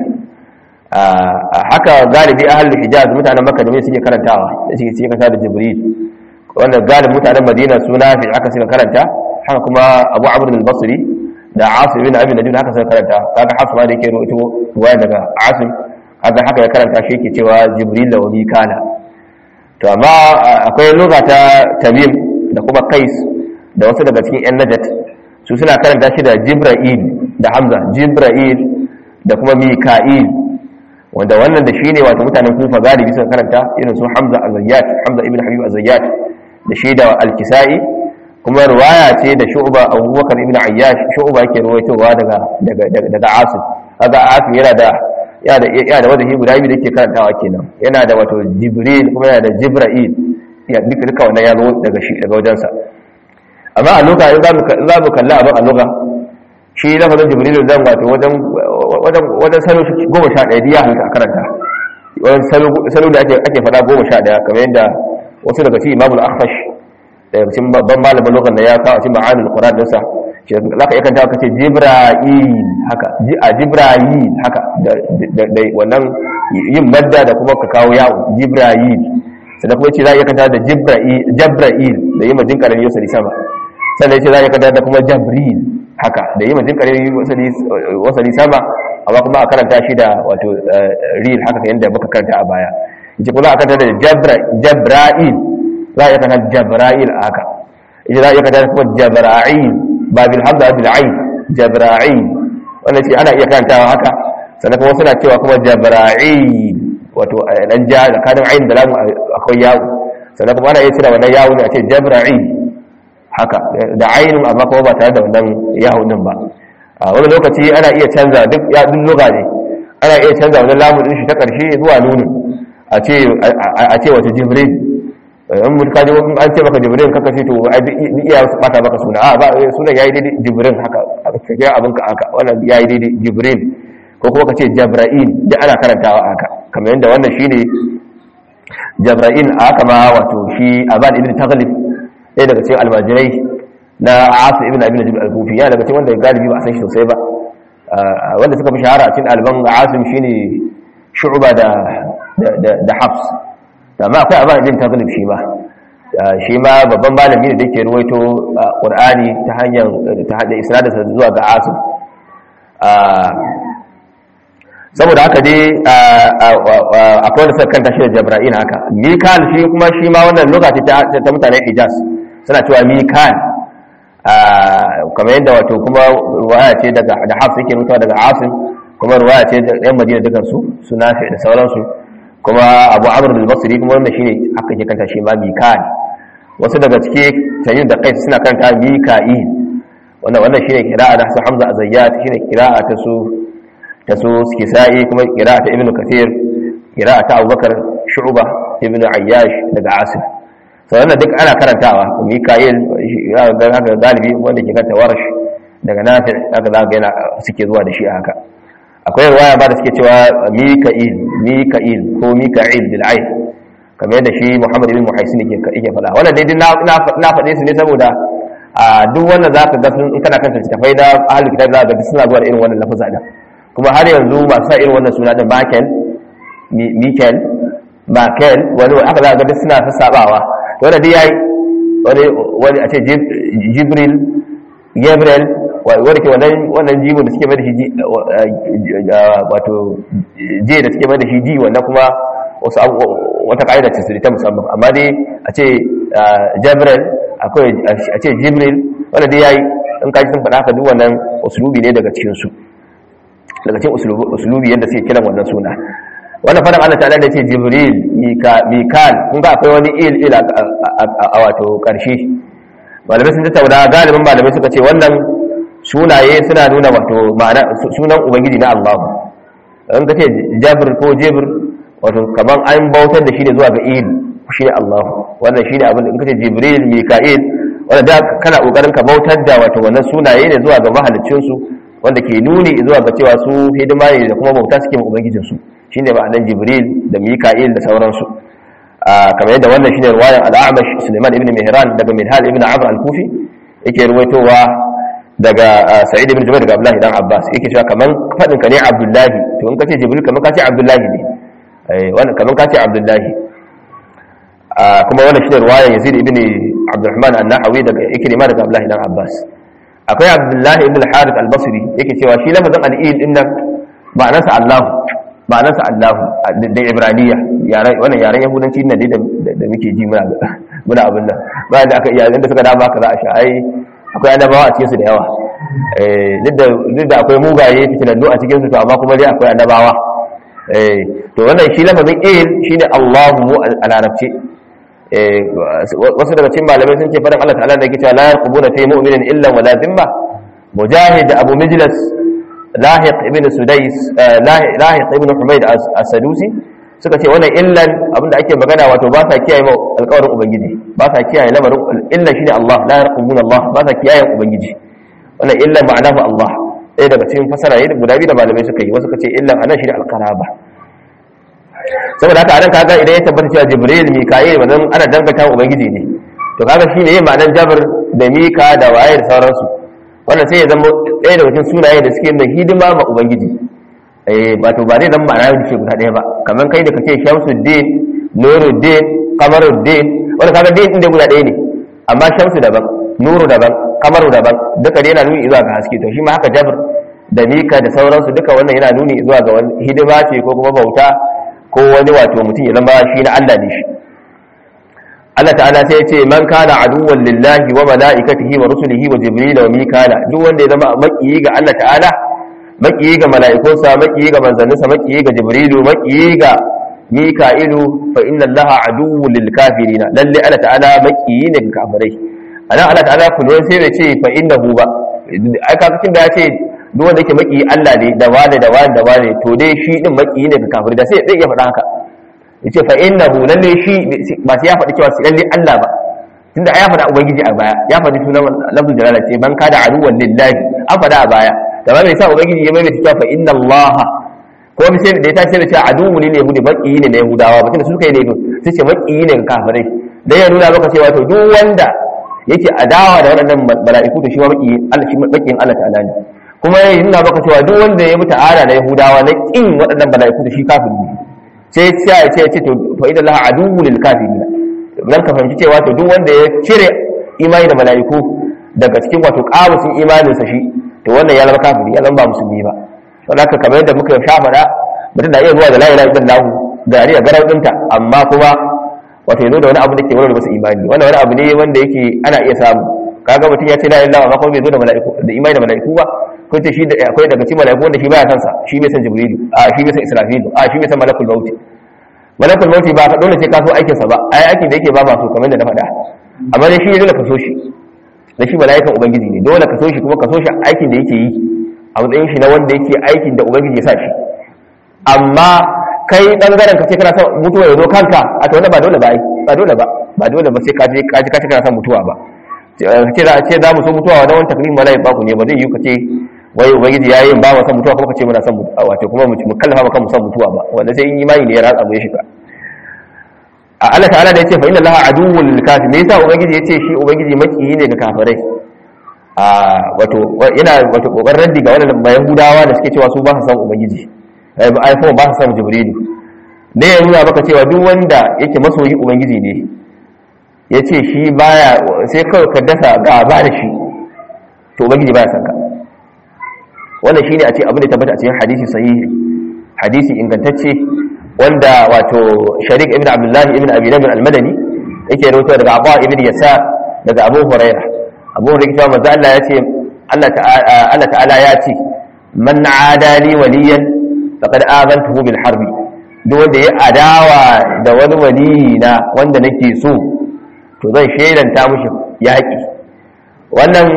haka galibi ahlul hijaz mutanen makka da suke karantawa da suke suke karanta da jibril wanda galibin mutanen madina suna fi aka suka karanta haka kuma abu amr al-basri da asim ibn abi najud haka suka karanta kaga hafs ma da yake ruwaito ruwaya daga asim kaga haka ya karanta shi yake cewa jibril da wani kana to amma akwai lugha ta tamim da kuma qais da wasu daga cikin yan najat su suna karanta shi da jibril da hamza jibril da kuma mika'il wanda wannan da shine wato mutanen kufa galibi suka karanta irin su hamza az-zayyat hamza ibn habib az-zayyat da shi da al-kisai kuma riwaya ce da shu'ba abubakar ibn ayyash shu'ba yake ruwaitowa daga daga daga asim kaga asim yana da yana da yana da wadahi guda biyu da yake karantawa kenan yana da wato jibril kuma yana da jibril ya duka duka wannan ya zo daga shi daga wajensa amma a loka in za mu kalli abin a loka shi lafazin jibril zan wato wajen wajen wajen salo goma sha ɗaya ya halitta a karanta wajen salo da ake faɗa goma sha ɗaya kamar yadda wasu daga cikin imamul akhfash daga cikin babban malamin lokacin da ya kawo cikin ma'anul qur'an dinsa za ka iya kanta ka ce jibra'il haka a jibra'il haka da wannan yin madda da kuma ka kawo yawo jibra'il sannan kuma ce za a iya kanta da jibra'il da yi majin karami yau sadi sama sannan ce za a iya kanta da kuma jabril haka da yi majin karami wasali sama amma kuma a karanta shi da wato ril haka yadda muka karanta a baya yace kuma a kanta da jabra'il za a iya kanta jabra'il a haka yace za a iya kanta da kuma jabra'il ba bil hamza bil ain jabra'il wannan ce ana iya karantawa haka sannan kuma suna cewa kuma jabra'il wato dan ja da kadin ain da lamu akwai yawo sannan kuma ana iya cire wannan yawo ne a ce jabra'il haka da ainun amma kuma ba tare da wannan yawo din ba a wani lokaci ana iya canza duk ya duk luga ne ana iya canza wannan lamu din shi ta karshe zuwa nunin a ce a ce wato jibril in mutu kaji an ce maka jibrin kaka ce to ai duk iya su bata maka suna a ba sunan yayi daidai jibrin haka ka ga abin ka haka wannan yayi daidai jibrin ko kuma ka ce jabra'il duk ana karantawa haka kamar yadda wannan shine jabra'il a haka ma wato shi aban ibn taghlib ɗaya daga cikin almajirai na asu ibn abin najib al-kufi yana daga cikin wanda galibi ba a san shi sosai ba wanda suka fi shahara a cikin alban asim shine shu'ba da da hafs amma akwai abin ibn taghlib shi ma shi ma babban malami ne da yake ruwaito qur'ani ta hanyar ta hada isnadinsa zuwa ga asim saboda haka dai akwai wanda suka kanta shi da jabra'in haka mikal shi kuma shi ma wannan lokaci ta mutanen hijaz suna cewa mikal kamar yadda wato kuma ruwaya ce daga da hafs yake mutuwa daga asim kuma ruwaya ce da yan madina dukansu su nafi da sauransu kuma abu amur da basiri kuma wanda shine aka ke kanta shi ma mikal wasu daga cike tayyib da qais suna kanta mika'il wannan wannan shine kira'a da su hamza azayyat shine kira'a ta su ta su kisa'i kuma kira'a ta ibnu kathir kira'a ta abubakar shu'ba ibnu ayyash daga asim so wannan duk ana karantawa mika'il ga haka galibi wanda ke kanta warash daga nafi haka za ga yana suke zuwa da shi haka akwai ruwaya ba da suke cewa mika'il mika'il ko mika'il bil ain kamar yadda shi muhammad ibn muhaisin yake yake faɗa wannan dai na faɗe su ne saboda a duk wanda za ka ga sun in kana kanta tafai da ahlul kitab za ka ga suna zuwa da irin wannan lafaza din kuma har yanzu masu sa irin wannan suna din bakel mikel bakel wani aka za ka ga suna sassabawa wanda dai yayi wani wani a ce jibril gabriel wanda ke wannan jibo da suke mai da shi wato je da suke mai da shi ji wannan kuma wasu wata ka'ida ce su ta musamman amma dai a ce jabril akwai a ce jibril wanda dai yayi in kaji sun faɗa haka duk wannan usulubi ne daga cikin su daga cikin usulubi yadda suke kiran wannan suna wannan fadan Allah ta'ala da ce jibril mikal kun ga akwai wani il il a wato karshe malamai sun tattauna galibin malamai suka ce wannan sunaye suna nuna wato ma'ana sunan ubangiji na Allah in ka ce jabir ko jibr wato kaman an bautar da shi ne zuwa ga il shi ne Allah wannan shi ne abin in ka ce jibril mika'il wanda da kana kokarin ka bautar da wato wannan sunaye ne zuwa ga mahaliccin su wanda ke nuni zuwa ga cewa su hidima ne da kuma bauta suke ma ubangijin su shine ma'anar jibril da mika'il da sauransu kamar yadda wannan shine ruwayan al-a'mash Sulaiman ibn Mihran daga Minhal ibn Amr al-Kufi yake ruwaitowa daga Sa'id ibn Jubair daga Abdullah dan Abbas yake cewa kaman fadin ka ne Abdullahi to in kace Jibril kaman kace Abdullahi ne eh wannan kaman kace Abdullahi kuma wannan shine ruwayan Yazid ibn Abdurrahman an-Nahawi daga Ikrima daga Abdullah dan Abbas akwai Abdullah ibn al-Harith al-Basri yake cewa shi lafazin al-Eid din nan ma'anarsa Allah ma'anarsa Allah da Ibraniya wannan yaren Yahudanci ne da muke ji muna muna abin nan bayan da aka iya inda suka dama ka za a sha ai akwai annabawa a cikin su da yawa eh duk da akwai mugaye fitinannu a cikin su to amma kuma dai akwai annabawa eh to wannan shi lafazin il shine Allahu a larabci eh wasu daga cikin malamai sun ce fadan Allah ta'ala da yake cewa la yarqubuna fi mu'minin illa wala dhimma mujahid abu mijlas lahiq ibn sudais lahiq ibn humayd as-sadusi suka ce wannan illan abinda ake magana wato ba sa kiyaye alƙawarin ubangiji ba sa kiyaye lamarin illa shine Allah la yarqubuna Allah ba sa kiyaye ubangiji wannan illan ma'anahu Allah ɗaya daga cikin fasara ne guda biyu da malamai suka yi wasu suka ce illan anan shine alqaraba saboda haka anan kaga idan ya tabbata cewa jibril mika'il wannan ana danganta ubangiji ne to kaga shine yin ma'anar jabr da mika da waye da sauransu wannan sai ya zama ɗaya daga cikin sunaye da suke da hidima ma ubangiji eh ba to ba zai zama ma'ana da ce guda ɗaya ba kamar kai da kace shamsuddin nuruddin qamaruddin wanda kaga din din da guda ɗaya ne amma shamsu daban nuru daban kamaru daban duka dai yana nuni zuwa ga haske to shi ma haka jabr da mika da sauransu duka wannan yana nuni zuwa ga wani hidima ce ko kuma bauta ko wani wato mutum ya zama shi na Allah ne shi Allah ta'ala sai ya ce man kana aduwwan lillahi wa mala'ikatihi wa rusulihi wa jibril wa mikala duk wanda ya zama makiyi ga Allah ta'ala makiyi ga mala'ikunsa makiyi ga manzanninsa makiyi ga jibrilu makiyi ga mika'ilu fa inna allaha aduwwun lil kafirin lalle Allah ta'ala makiyi ne ga kafirai anan Allah ta'ala kullun sai bai ce fa innahu ba ai ka cikin da ya ce duk wanda yake makiyi Allah ne da wani da wani da wani to dai shi din makiyi ne ga kafirai da sai zai iya faɗa haka yace fa innahu lalle shi ba sai ya faɗi cewa sai lalle Allah ba tunda ya faɗa ubangiji a baya ya faɗi sunan lafzul jalala ce man kada aduwwan lillahi an faɗa a baya da ba mai sa ubangiji ya maimaita cewa fa inna allaha ko bi sai da ya tashi da cewa aduwwu ne yahudi baki ne na yahudawa ba tunda su kai laifin sai ce baki ne ga kafirai dan ya nuna maka cewa to duk wanda yake adawa da waɗannan mala'iku to shi ma baki Allah shi bakin Allah ta'ala ne kuma ya nuna maka cewa duk wanda ya mutu ara da yahudawa na kin waɗannan mala'iku to shi kafiri ne sai sai ya ce ya ce to fa inna allaha aduwwu lil kafirin dan ka fahimci cewa to duk wanda ya cire imani da mala'iku daga cikin wato kamusin imaninsa shi to wannan ya zama kafiri ya zama ba musulmi ba don haka kamar yadda muka sha faɗa mutum na iya zuwa da la ilaha illallah gari a garau ɗinta amma kuma wato ya zo da wani abu da ke wurin masa imani wannan wani abu ne wanda yake ana iya samu kaga mutum ya ce la ilaha amma kuma bai zo da mala'iku da imani da mala'iku ba ko ce shi da akwai daga cikin mala'iku wanda shi baya san sa shi bai san jibrilu a shi bai san israfilu a shi bai san malakul maut malakul maut ba ka dole sai ka so aikin sa ba ai aikin da yake ba ma so kamar da na faɗa amma dai shi ne dole ka so shi da shi mala'ikan ubangiji ne dole ka so shi kuma ka so shi aikin da yake yi a matsayin shi na wanda yake aikin da ubangiji ya sa shi amma kai bangaren ka ce kana son mutuwa ya zo kanka a to ba dole ba ai ba dole ba ba dole ba sai ka je ka ji ka ce kana son mutuwa ba ce za a ce za mu so mutuwa wa wani taklim mala'ik ba ku ne ba zai yi ka ce wai ubangiji ya yi ba mu son mutuwa kuma ka ce muna son mutuwa wato kuma mu kallafa maka mu son mutuwa ba wanda sai in imani ne ya ratsa mu ya shiga a Allah ta'ala da yace fa inna allaha aduwwul lil kafir me yasa ubangiji yace shi ubangiji makiyi ne ga kafirai a wato yana wato kokarin raddi ga wannan yahudawa da suke cewa su ba su san ubangiji ai ba ai ba su san jibrilu ne ya nuna maka cewa duk wanda yake masoyi ubangiji ne yace shi baya sai kawai ka dasa gaba da shi to ubangiji baya san ka wannan shine a ce abin da tabbata a cikin hadisi sahihi hadisi ingantacce wanda wato sharik ibn abdullahi ibn abi namir al-madani yake rawaito daga abu ibn yasar daga abu huraira abu huraira cewa manzo Allah ya ce Allah ta'ala ya ce man adali waliyan faqad azantuhu bil harbi duk wanda ya adawa da wani wali na wanda nake so to zan shelanta mushi yaki wannan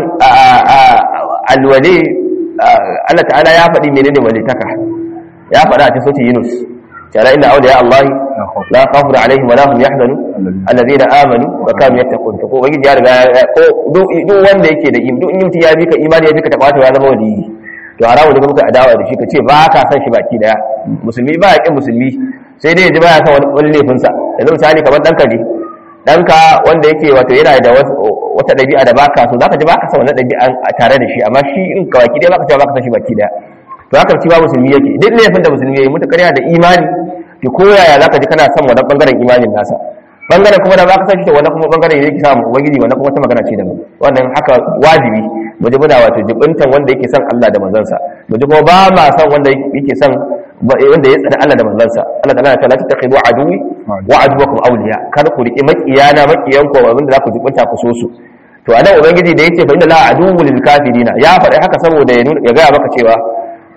alwali Allah ta'ala ya faɗi menene walitaka ya faɗa a cikin sautin Yunus تعالى إن أولياء الله لا خوف عليهم ولا هم يحزنون الذين آمنوا وكانوا يتقون تقول وجد يا رجال duk wanda yake da duk in mutum ya bi ka imani ya bi ka tabata ya zama waliyi to haramu ne muka adawa da shi ka ce ba ka san shi baki daya musulmi ba ya kin musulmi sai dai ya ji ba ya san wani laifin sa yanzu misali kamar danka ne danka wanda yake wato yana da wata dabi'a da baka so zaka ji baka san wannan dabi'an tare da shi amma shi in ka baki daya baka ce baka san shi baki daya to haka ci ba musulmi yake duk laifin da musulmi yayi mutakar yana da imani to ko yaya zaka ji kana son wannan bangaren imanin nasa bangaren kuma da ba ka san shi to wannan kuma bangaren yake samu ubangiji wannan kuma wata magana ce daban wannan haka wajibi mu ji muna wato jibintan wanda yake son Allah da manzansa mu ji kuma ba ma son wanda yake son wanda ya tsada Allah da manzansa Allah ta'ala ta lati takhidu aduwi wa aduwakum awliya kar ku riki makiyana makiyan ku wanda za ku jibinta ku so su to anan ubangiji da yake fa inna la aduwwul lil kafirina ya faɗi haka saboda ya ya ga maka cewa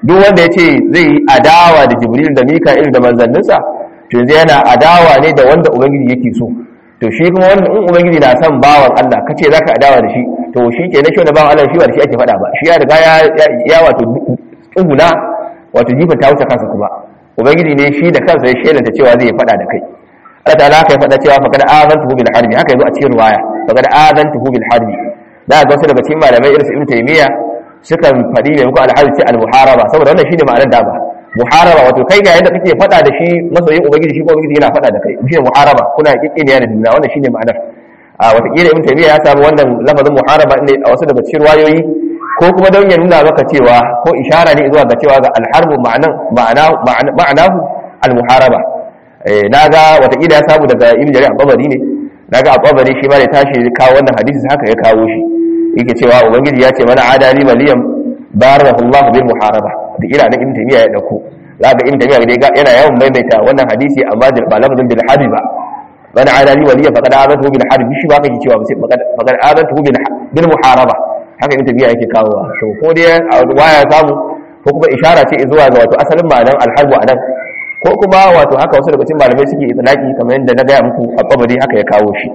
duk wanda yace zai yi adawa da jibril da mika'il da manzanninsa to yanzu yana adawa ne da wanda ubangiji yake so to shi kuma wanda in ubangiji na son bawan Allah kace zaka adawa da shi to shi ke na shi wanda bawan Allah shi ba da shi ake faɗa ba shi ya riga ya ya wato tsuguna wato jifin ta wuce kansa kuma ubangiji ne shi da kansa ya shelanta cewa zai faɗa da kai Allah ta'ala haka ya faɗa cewa faqad azantuhu bil harbi haka yazo a cikin riwaya faqad azantuhu bil harbi da ga wasu daga cikin malamai irin su Ibn Taymiyyah sukan faɗi mai muku al-harbi ce al-muharaba saboda wannan shine ma'anar da ba muharaba wato kai ga yadda kake faɗa da shi masoyin ubangiji shi ko ubangiji yana faɗa da kai shi ne muharaba kuna kikkiniya da juna wannan shine ma'anar a watakila ibn taymiya ya samu wannan lafazin muharaba ne a wasu daga cikin wayoyi ko kuma don ya nuna maka cewa ko ishara ne zuwa ga cewa ga alharbu ma'anahu al-muharaba na ga watakila ya samu daga ibn jarir al-babari ne na ga al-babari shi ma da tashi kawo wannan hadisi haka ya kawo shi yake cewa ubangiji ya ce mana adali maliyam barakallahu bil muharaba da ila na ibn taymiya ya dauko za ga ibn taymiya dai yana yawan maimaita wannan hadisi amma ba lafazin bil harbi ba man adali waliya faqad azatuhu bil harbi shi ba kake cewa sai faqad azatuhu bil muharaba haka ibn taymiya yake kawo to ko dai waya samu ko kuma ishara ce zuwa ga wato asalin ma'anar alharbu anan ko kuma wato haka wasu daga cikin malamai suke itlaki kamar yadda na gaya muku a kabari haka ya kawo shi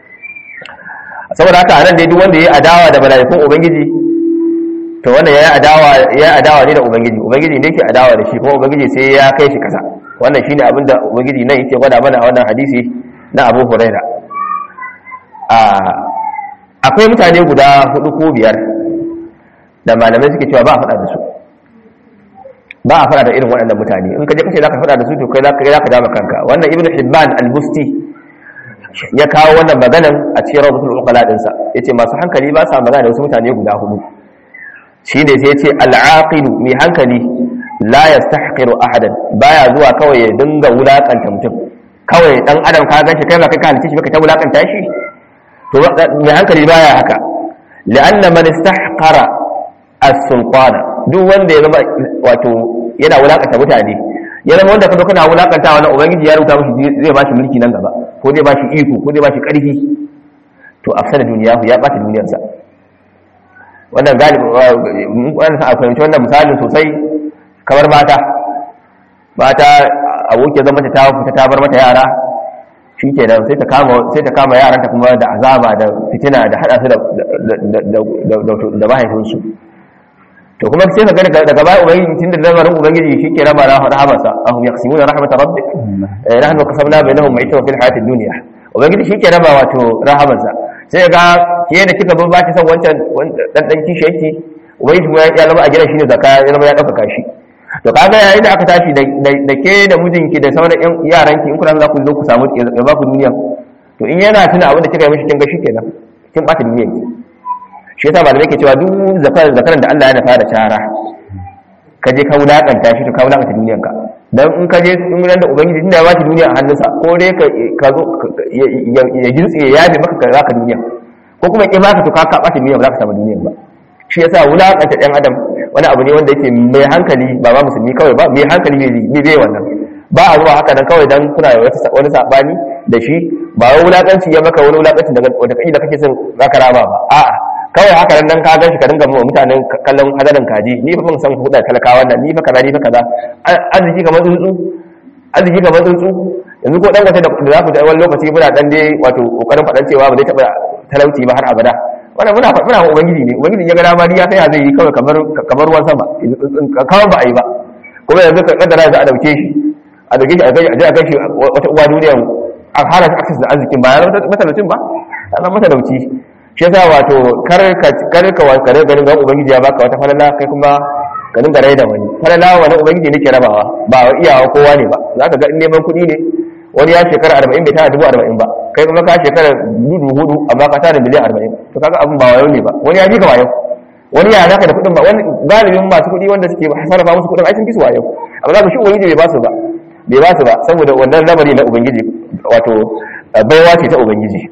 saboda haka anan dai duk wanda ya adawa da mala'ikun ubangiji to wannan yayi adawa ya adawa ne da ubangiji ubangiji ne yake adawa da shi kuma ubangiji sai ya kai shi kasa wannan shine abin da ubangiji nan yake gwada mana a wannan hadisi na Abu Huraira a akwai mutane guda hudu ko biyar da malamai suke cewa ba a faɗa da su ba a faɗa da irin waɗannan mutane in ka je kace zaka faɗa da su to kai zaka zaka dama kanka wannan ibnu hibban al-busti ya kawo wannan maganan a cikin rawdatul uqala dinsa yace masu hankali ba sa magana da wasu mutane guda hudu shi ne sai ce al'aqilu mai hankali la yastahqiru ahadan baya zuwa kawai ya dinga wulakanta mutum kawai dan adam ka ganshi kai ba kai ka halice shi baka ta wulakanta shi to mai hankali baya haka la'anna man istahqara as-sultana duk wanda ya zama wato yana wulakanta mutane ya zama wanda kazo kana wulakanta wannan ubangiji ya rubuta mishi zai bashi mulki nan gaba ko zai bashi iko ko zai bashi karfi to afsada duniyahu ya bata duniyarsa wannan galibi wannan sa fahimci wannan misalin sosai kamar mata mata aboki zama ta fita ta bar mata yara shi ke nan sai ta kama sai ta kama yaranta kuma da azaba da fitina da hada su da mahaifinsu to kuma sai ka gani daga baya ubangiji tun da lamarin ubangiji shi ke raba rahamarsa ahum yaqsimuna rahmatar rabbik nahnu qasamna bainahum ma'isha fil hayatid dunya ubangiji shi ke raba wato rahamarsa sai ga ke da kika ba ki san wancan dan dan kishi yake ubangiji kuma ya zama a gidan shi ne zaka ya zama ya dauka shi to kaga yayin da aka tashi da ke da mijinki da sauran yan yaranki in kuna za ku zo ku samu ya ba ku duniya to in yana tuna abin da kika yi mishi kin ga shikenan kin bata duniyar ki shi yasa malamai ke cewa duk zakaran zakaran da Allah ya nufa da cara ka je ka wulakanta shi to ka wulakanta duniyar ka dan in ka je in ran da ubangiji tunda ya baki duniya a hannunsa ko dai ka zo ya gintsi ya yabe maka ka zaka duniya ko kuma ki baka to ka ka bata duniya ba za ka samu duniya ba shi yasa wulakanta ɗan adam wani abu ne wanda yake mai hankali ba ba musulmi kawai ba mai hankali ne bai wannan ba a zuwa haka nan kawai dan kuna da wani sabani da shi ba wai wulakanci ya maka wani wulakanci daga wanda kai da kake son zaka raba ba a'a kawai haka nan ka ganshi ka dinga wa mutanen kallon hadarin kaji ni fa ban san ku da talakawa nan ni fa kaza ni fa kaza arziki kamar tsuntsu arziki kamar tsuntsu yanzu ko dan wata da za ku da wani lokaci muna dan dai wato kokarin fadan cewa ba zai taba talauci ba har abada wannan muna muna ubangiji ne ubangiji ya ga dama ya sai zai yi kawai kamar kamar ruwan sama kawai ba a yi ba kuma yanzu ka kaddara za a dauke shi a dauke shi a je a kai shi wata uwa duniya a hana shi access da arzikin ba ya matalaucin ba ana matalauci shi yasa wato kar ka kar ka wa kare ganin ga ubangiji ya baka wata falala kai kuma ka dinga rai da wani falala wani ubangiji ne ke rabawa ba wa iyawa kowa ne ba zaka ga in neman kuɗi ne wani ya shekara arba'in bai tara dubu arba'in ba kai kuma ka shekara dubu hudu amma ka tara miliyan arba'in to kaga abin ba wayo ne ba wani ya fi ka wayo wani ya zaka da kuɗin ba wani galibin masu kuɗi wanda suke sarrafa musu kuɗin ai sun fi su wayo amma zaka shi ubangiji bai ba su ba bai ba su ba saboda wannan lamari na ubangiji wato baiwa ce ta ubangiji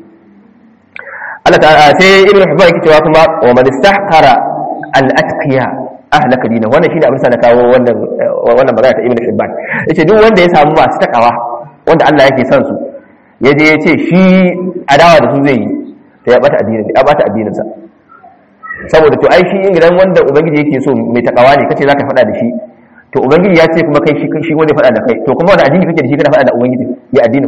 Allah ta'ala sai ibnu hibban yake cewa kuma wa man istahqara al-atqiya ahlaka dina wannan shine abin sa na kawo wannan wannan magana ta ibnu hibban yace duk wanda ya samu masu takawa wanda Allah yake son su ya je ya ce shi adawa da su zai yi ta ya bata addinin ya bata addinin sa saboda to ai shi gidan wanda ubangiji yake so mai takawa ne kace zaka faɗa da shi to ubangiji ya ce kuma kai shi shi wanda faɗa da kai to kuma wani addini kake da shi kana faɗa da ubangiji ya addini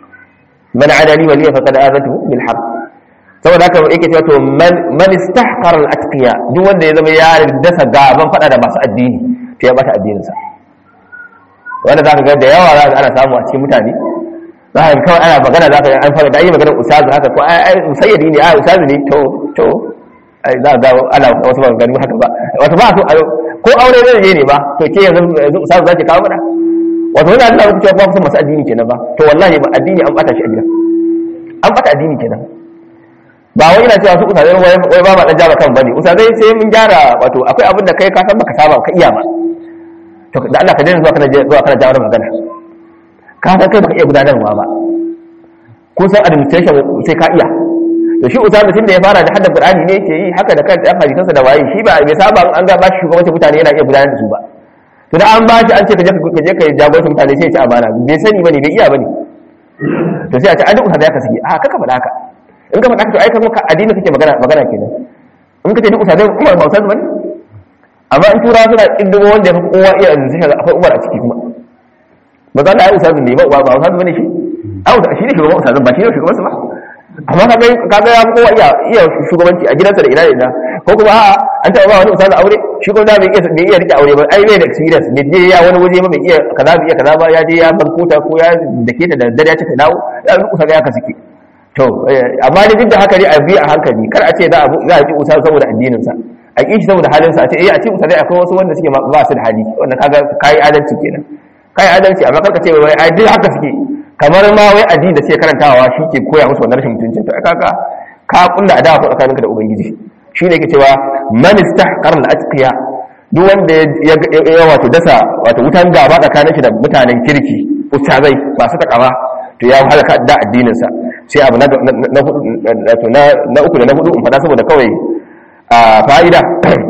man adali waliya faqad azatuhu bil haqq saboda haka yake cewa to man man istahqar al atqiya duk wanda ya zama ya dasa gaban faɗa da masu addini to ya bata addinin sa wanda zaka ga da yawa za ana samu a cikin mutane za ka kawai ana magana za ka an fara da yi maganar ustazu haka ko ai musayyadi ne ai ustazu ne to to ai za ga ana wasu maganganu haka ba wato ba so ko aure zai je ne ba to ke yanzu yanzu ustazu zaki kawo mana wato wannan Allah ya ce ba su masu addini kenan ba to wallahi ba addini an bata shi a gida an bata addini kenan ba wai ina cewa su ustazai wai wai ba ma dan jaba kan bane ustazai sai mun gyara wato akwai abin da kai ka san baka saba ka iya ba to da Allah ka daina zuwa kana zuwa kana jawo magana ka san kai baka iya gudanarwa ba ko san administration sai ka iya to shi usama tun da ya fara da hadda qur'ani ne yake yi haka da kan dan hadisansa da waye shi ba bai saba an ga bashi shugabancin mutane yana iya gudanar da su ba to da an bashi an ce ka je ka je ka jagoranci mutane sai ya ci amana bai sani bane bai iya bane to sai a ce an duk usama ya ka sake a kaka faɗa haka in ka faɗa haka to ai kuma addini kake magana magana kenan in ka ce duk usama Umar ba usama bane amma in turawa suna kindigo wanda ya fi kowa iya sai ga akwai Umar a ciki kuma ba za ta yi usazin ne ba ba usazin bane shi a shi ne shugaban usazin ba shi ne shugaban su ba amma ka ga kaga ya kowa iya iya shugabanci a gidansa da ina da ina ko kuma a'a an taɓa ba wani usazin aure shi ko da bai iya bai iya rike aure ba ai bai da experience bai je ya wani waje ba bai iya kaza bai iya kaza ba ya je ya bankuta ko ya dake ta da dare ya ce ta dawo ya ga usazin ya kasike to amma da duk da haka ne a bi a hankali kar a ce za a za a ji usazin saboda addinin sa a kishi saboda halin sa a ce eh a ce usazin akwai wasu wanda suke ba su da hali wannan kaga kai adalci kenan kai adalci amma karka ce wai ai duk haka suke kamar ma wai addini da suke karantawa shi ke koya musu wannan rashin mutuncin to kaga ka kulla adawa ko tsakaninka da ubangiji shi ne yake cewa man istahqar al atqiya duk wanda ya wato dasa wato wutan gaba tsakanin shi da mutanen kirki ustazai masu takawa to ya halaka da addinin sa sai abu na na na uku da na hudu in fada saboda kawai a fa'ida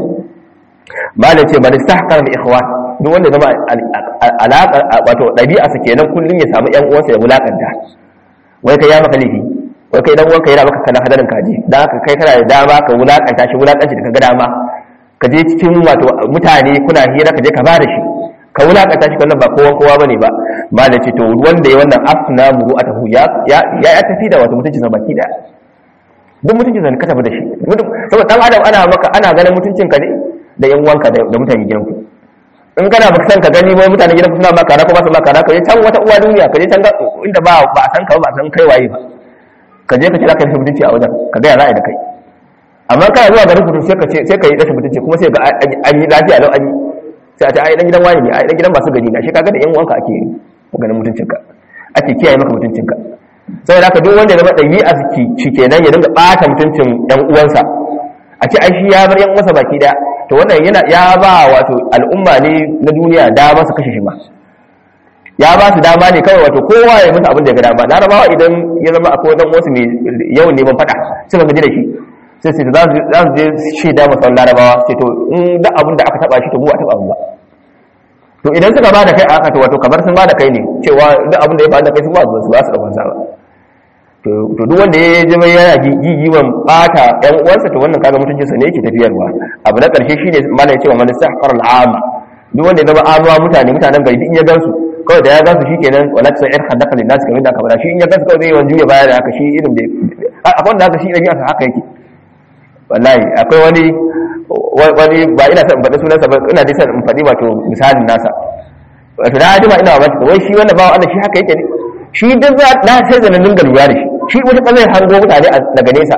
malam ce man istahqar al ikhwan duk wanda zama alaƙar wato ɗabi'a su kenan kullum ya samu ƴan uwansa ya wulakanta wai kai ya maka laifi wai kai dan uwanka yana maka kana hadarin kaji dan haka kai kana da dama ka wulakanta shi wulakanci da kaga dama ka je cikin wato mutane kuna hira ka je ka bada shi ka wulakanta shi wannan ba kowa kowa bane ba malam ce to wanda ya wannan afna muru atahu ya ya ya tafi da wato mutuncin sa baki daya duk mutuncin sa ka tafi da shi saboda dan adam ana maka ana ganin mutuncin ka ne da yan uwanka da mutane gidanku in kana baka san ka gani wai mutane gidan suna maka ko ba su maka ka je can wata uwa duniya ka je can inda ba ba san ka ba san kai waye ba ka je ka kira ka rashin mutunci a wajen ka ga ya za'a da kai amma kana zuwa garin kudu sai ka ce sai ka yi rashin mutunci kuma sai ga an yi lafiya lau an yi sai a ce ai dan gidan wani ne ai dan gidan masu gari na shi kaga da yan uwanka ake ganin mutuncinka ake kiyaye maka mutuncinka saboda haka duk wanda ya zama ɗabi'a shi kenan ya dinga ɓata mutuncin yan uwansa a ce ai shi ya bar yan uwansa baki daya to wannan yana ya ba wato al'umma ne na duniya dama su kashe shi ma ya ba su dama ne kawai wato kowa ya musu abin da ya ga dama larabawa idan ya zama akwai wadan wasu mai yawan neman fada suka gaji da shi sai sai za su je shi da masu larabawa sai to in da abin da aka taba shi to mu a taba ba to idan suka ba da kai aka to wato kamar sun ba da kai ne cewa duk abin da ya faru da kai sun ba su ba su daukan sa ba to duk wanda ya zama yana gigiwan bata yan uwansa to wannan kaga mutuncinsa ne yake tafiyarwa abu na karshe shine malai ya ce wa man istahqar al'ama duk wanda ya zama amawa mutane mutanen gari duk in ya gansu kawai da ya gansu shikenan wala ta sa'ir hadaka lin nas kamar da aka bada shi in ya gansu kawai zai yawan juya baya da haka shi irin da akwai wanda haka shi da haka yake wallahi akwai wani wani ba ina son faɗi sunansa ba ina dai son in faɗi wato misalin nasa wato na ji ma ina ba wai shi wannan bawa Allah shi haka yake ne shi duk za na sai da nan dinga lura da shi shi wata kazai hango mutane daga nesa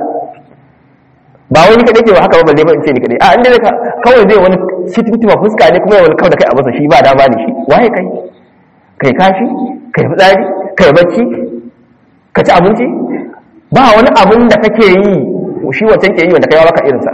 ba wani kadai ke ba haka ba balle ba in ce ni kadai a inda zai kawai zai wani sitintima fuska ne kuma ya wani kawai da kai a masa shi ba dama ne shi waye kai kai kashi kai fitsari kai bacci ka ci abinci ba wani abin da kake yi shi wancan ke yi wanda kai ya baka irinsa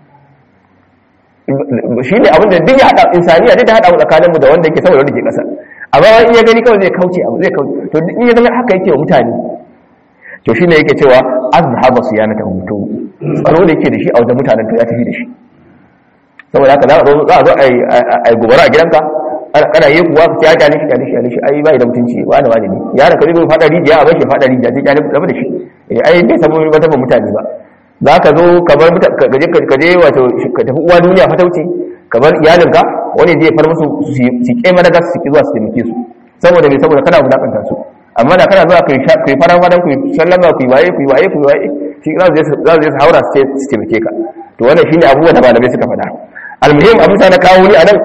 shi ne abin da duk ya haɗa insaniya duk da haɗa tsakaninmu da wanda yake saboda wanda ke ƙasa amma in ya gani kawai zai kauce abu zai kauce to in ya zama haka yake wa mutane to shine yake cewa azhaba siyanata to tsaro da yake da shi a wajen mutanen to ya tafi da shi saboda haka za a zo za a zo ai gobara a gidanka kana yi kuwa ka ya shi kyale shi kyale shi ai bai da mutunci wani wani ne yaron ka zai fada rijiya a bashi fada rijiya sai kyale rabu da shi eh ai bai samu ba mutane ba za ka zo kamar ka je wato ka tafi uwa duniya fatauci kamar iyalinka wani zai far musu su ke madagas su ki zuwa su taimake su saboda bai saboda kana wulakanta su amma da kana zuwa kai kai faran faran ku sallama ku waye ku waye ku waye shi za su za su haura su su taimake ka to wannan shine abubuwan da malamai suka faɗa almuhim abin sa na kawo ni anan